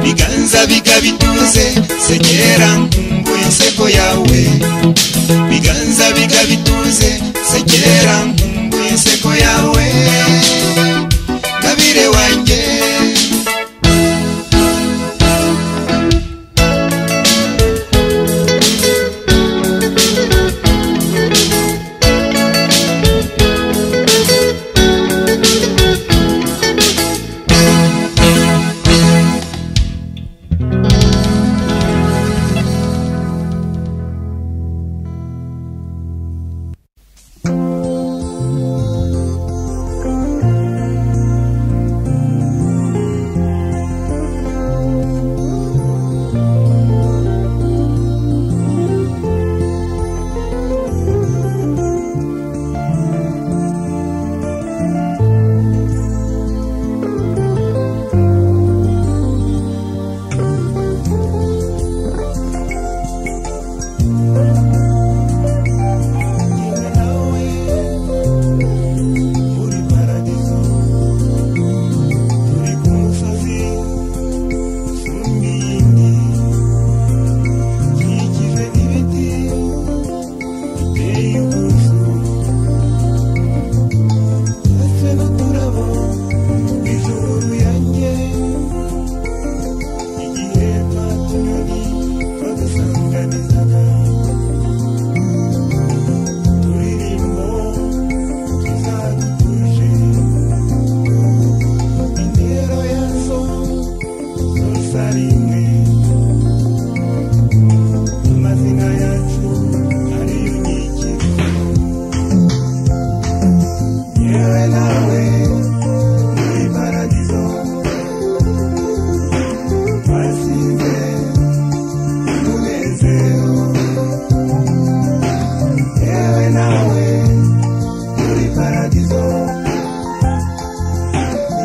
[SPEAKER 5] biganza bigabituze sekera nkumbuye inseko yawe biganza bigabituze sekera nkumbuye inseko yawe gabire wanjye
[SPEAKER 1] muri paradizo turi ku musozi w'imiyindi ukikijwe n'ibiti biteye ubwuzu ndetse n'uturabo tw'ijuru ruyange igihe twa tunyoni twadusanganizaga turirimbo amazina yacu ariyo nyikiro yewe nawe muri paradizo twasize umunezero yewe nawe muri paradizo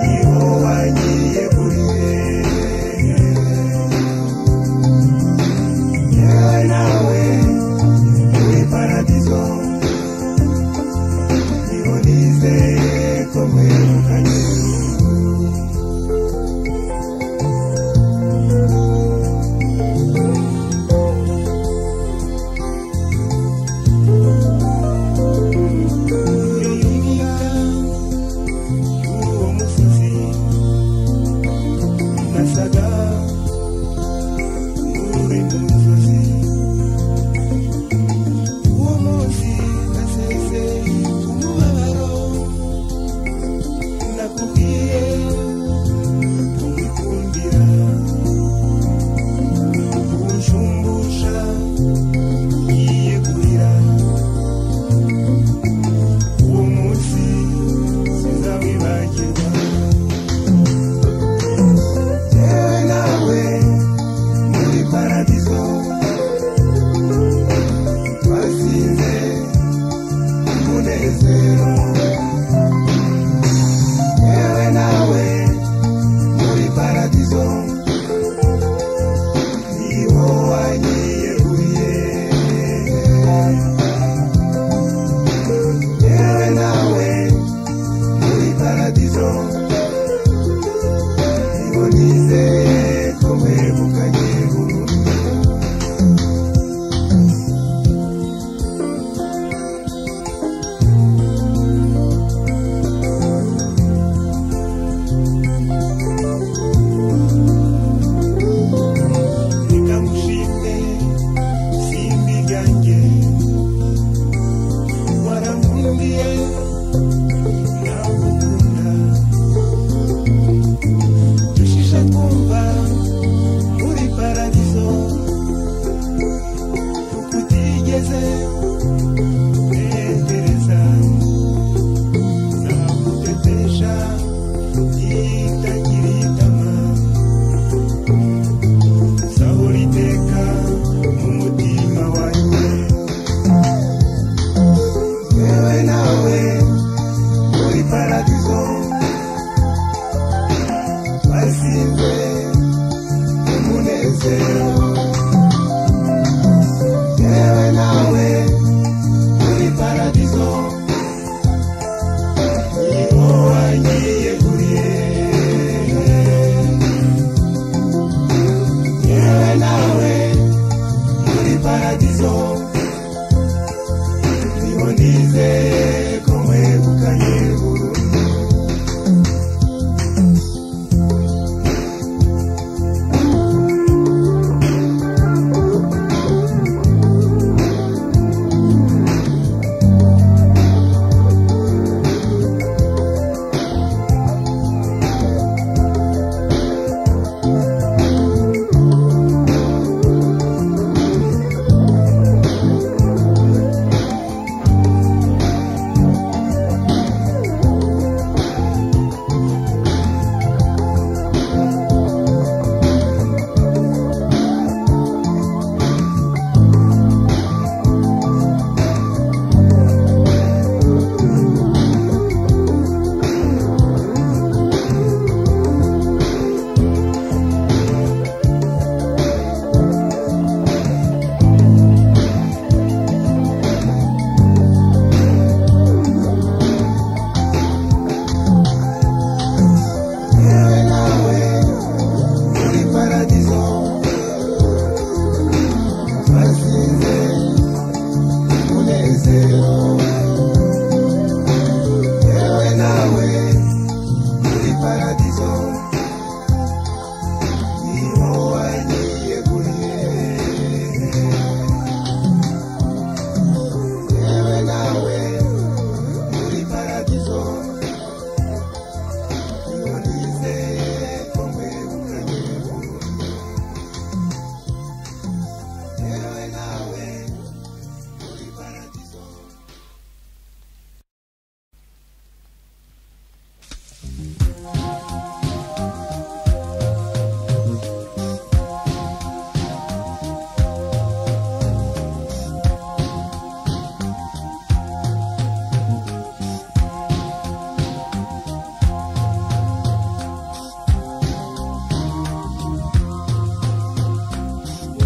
[SPEAKER 1] niho wagiye kuri yewe nawe muri paradizo niho nizeye ko mwirukanye iyo ntumira uwo musozi nasaga uri mu musozi uwo munsi nasese umubabaro nakubwiye kumukundira kunshumbusha ngiye kurira uwo munsi sinzawibagirwa yewe nawe muri paradizo twasize umunezero yewe nawe muri paradizo niho wagiye uye yewe nawe muri paradizo niho nizeye ko wegukanye burundu
[SPEAKER 6] Thank
[SPEAKER 7] nizeye ko wegukanye burundu yewe nawe muri paradizo basize umunezero yewe nawe muri paradizo niho wagiye guhera yewe nawe muri paradizo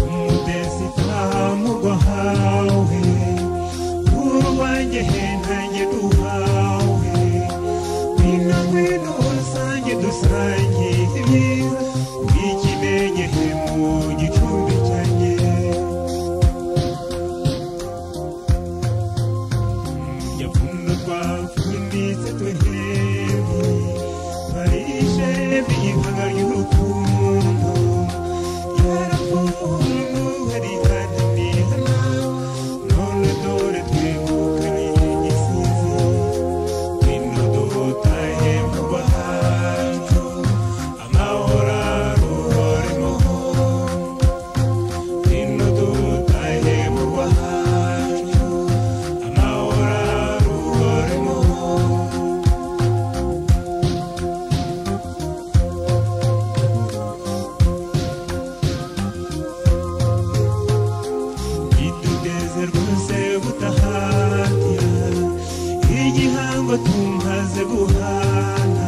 [SPEAKER 1] umudesi taha murwa hawe urwanjye he ntange duhawe ngwino ngwino rusange dusange ibyiza bw'ikimenye he mu gicumbi cyanjye yapfundurwa funditse twehebi barishe biyibanga ry'urukundo iduteze rwose butahatya igihango tumaze guhana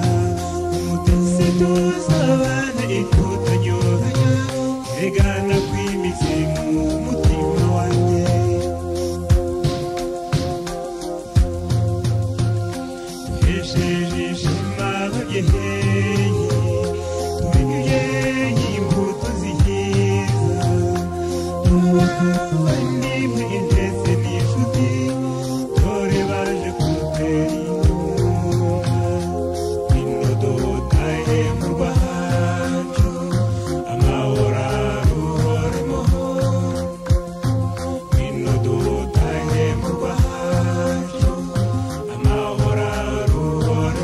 [SPEAKER 1] umutesi tuzabane ikutanyohanya egana kw'imitsi mu mutima wanjye hesheje ishema bageheye tubigeye imbuto zihiza amahoro aruhore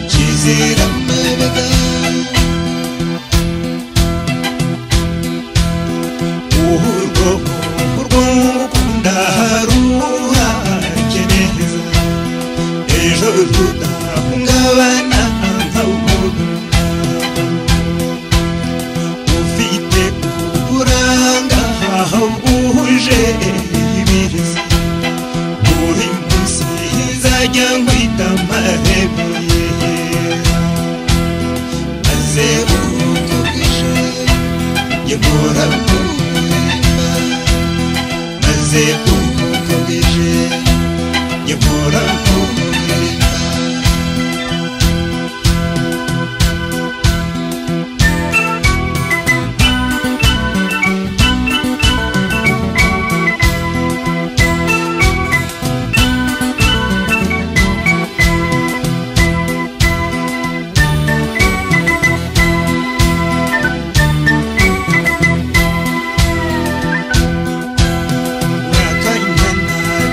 [SPEAKER 1] Kugira amabega Uhurwo Uhurwo Ndaharuha Keneza Ejo tudahungabana Nka umuntu Ufite uburanga Buhuje ibirizi Uri munsi Nzajya nkwita Marebeye maze ukubije Yegura kumwima Maze ukubije Yegura kumwima Wakanyana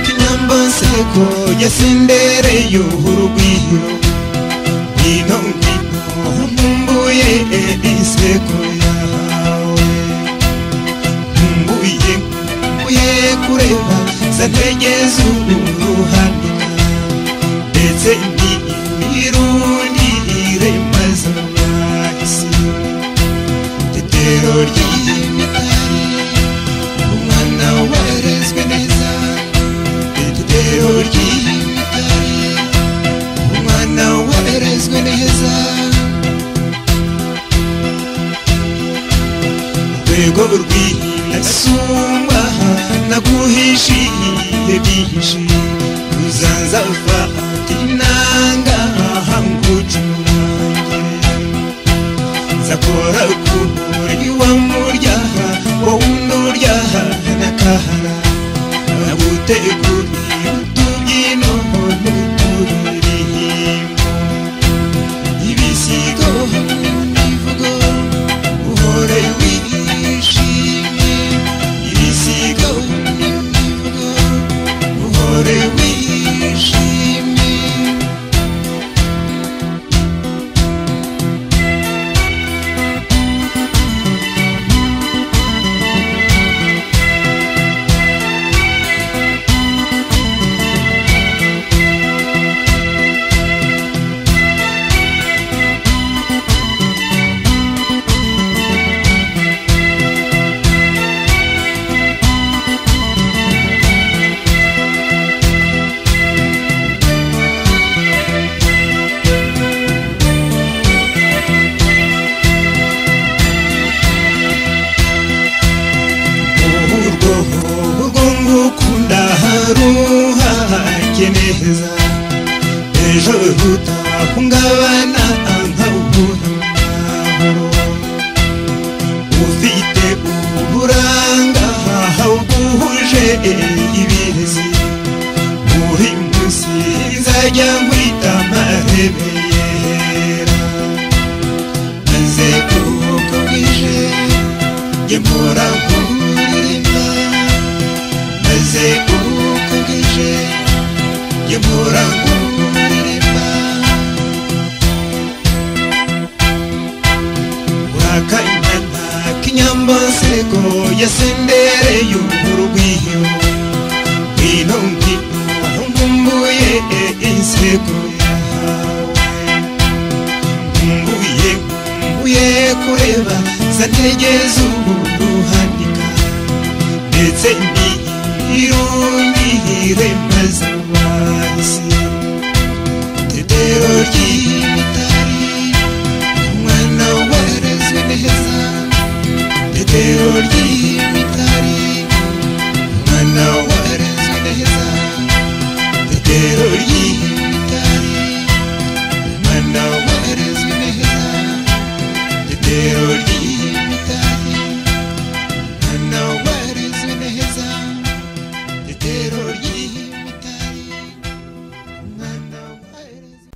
[SPEAKER 1] kinyambaseko yasendereye urugwiro Ngwino ngwino nkumbuye iseko yahawe Nkumbuye nkumbuye kureba zantegeza uruhande Ndetse ni imirundi iremaza mwahisi Tetero ry'imitari umwana warezwe neza igitero ry'imidari umwana warezwe neza urwego rw'inasumba naguhishiye bihishe uzanza ufata inanga hangucurangire zakora kumuri wa muryaha wa wunduryaha nakahara naguteguri utubyino n'uturiririmbo ibisigo hamwe n'imivugo uhore wishimye ibisigo hamwe n'imivugo uhore wishimye urwo urwo ngukunda haruhake neza ejo rutahungabana nkawuhurahoro ufite uburanga buhuje ibirezi muri munsi nzajya nkwita marebeyera maze kuko bwije yemura kuririmba maze uko bwije yemura kuririmba urakanyana kinyambasego yasendereye urugwiyo ngwino ngwino nkumbuye insego yahawe nkumbuye nkumbuye kureba zategeza ubu guhanika ndetse ndi irundi iremaza wahise tetero ry'imitari umwana warezwe neza tetero ry'imitari umwana warezwe neza tetero ry'imitari umwana warezwe neza Tetero ry'imitari Hano warezwe neza Tetero ry'imitari Hano warezwe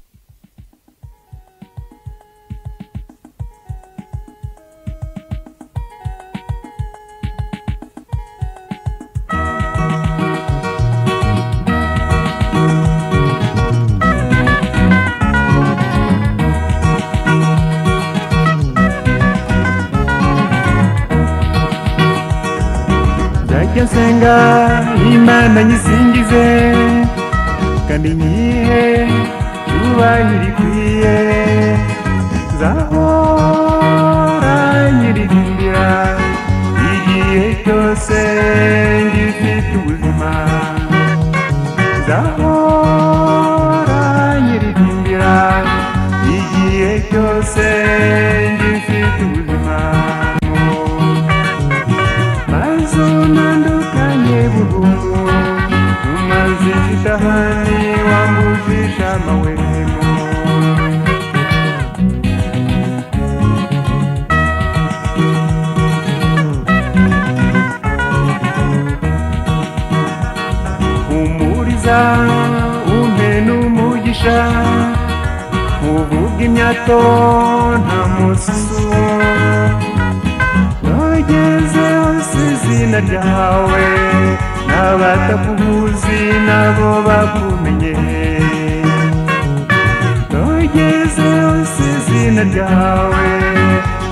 [SPEAKER 1] njya nsenga imana nyisingize kandi nyihe cyubahiro ikwiye nzahora nyiririmbira igihe cyose ngifite ubuzima nzahora nyiririmbira igihe cyose ngifite ubuzima maze nandukanye burundu umaze ikidahari wambujije amawemo humuriza umpe n'umugisha uvuga imyato nta mususu nogeze hose izina ryawe n'abatakubuzi nabo bakumenye nogeze hose izina ryawe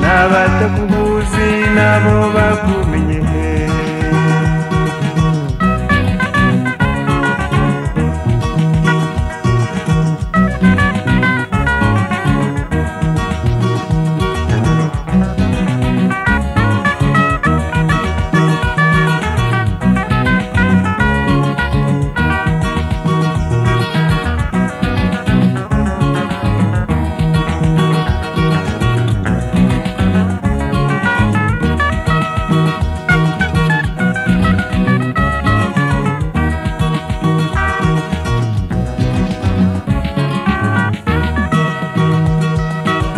[SPEAKER 1] n'abatakubuzi nabo bakumenye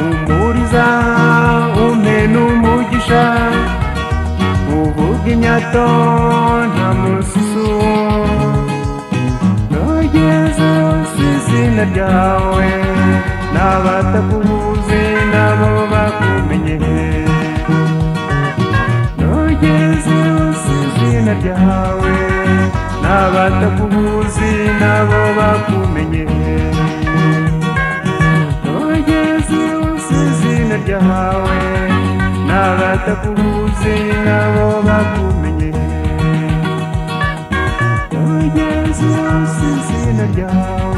[SPEAKER 1] umuriza umpe n'umugisha uvuga imyato nta mususu nogeze hose izina ryawe n'abatakubuzi nabo bakumenye nogeze hose izina ryawe n'abatakubuzi nabo bakumenye nogeze hose izina ryawe n'abatakubuze nabo bakumenye nogeze hose izina ryawe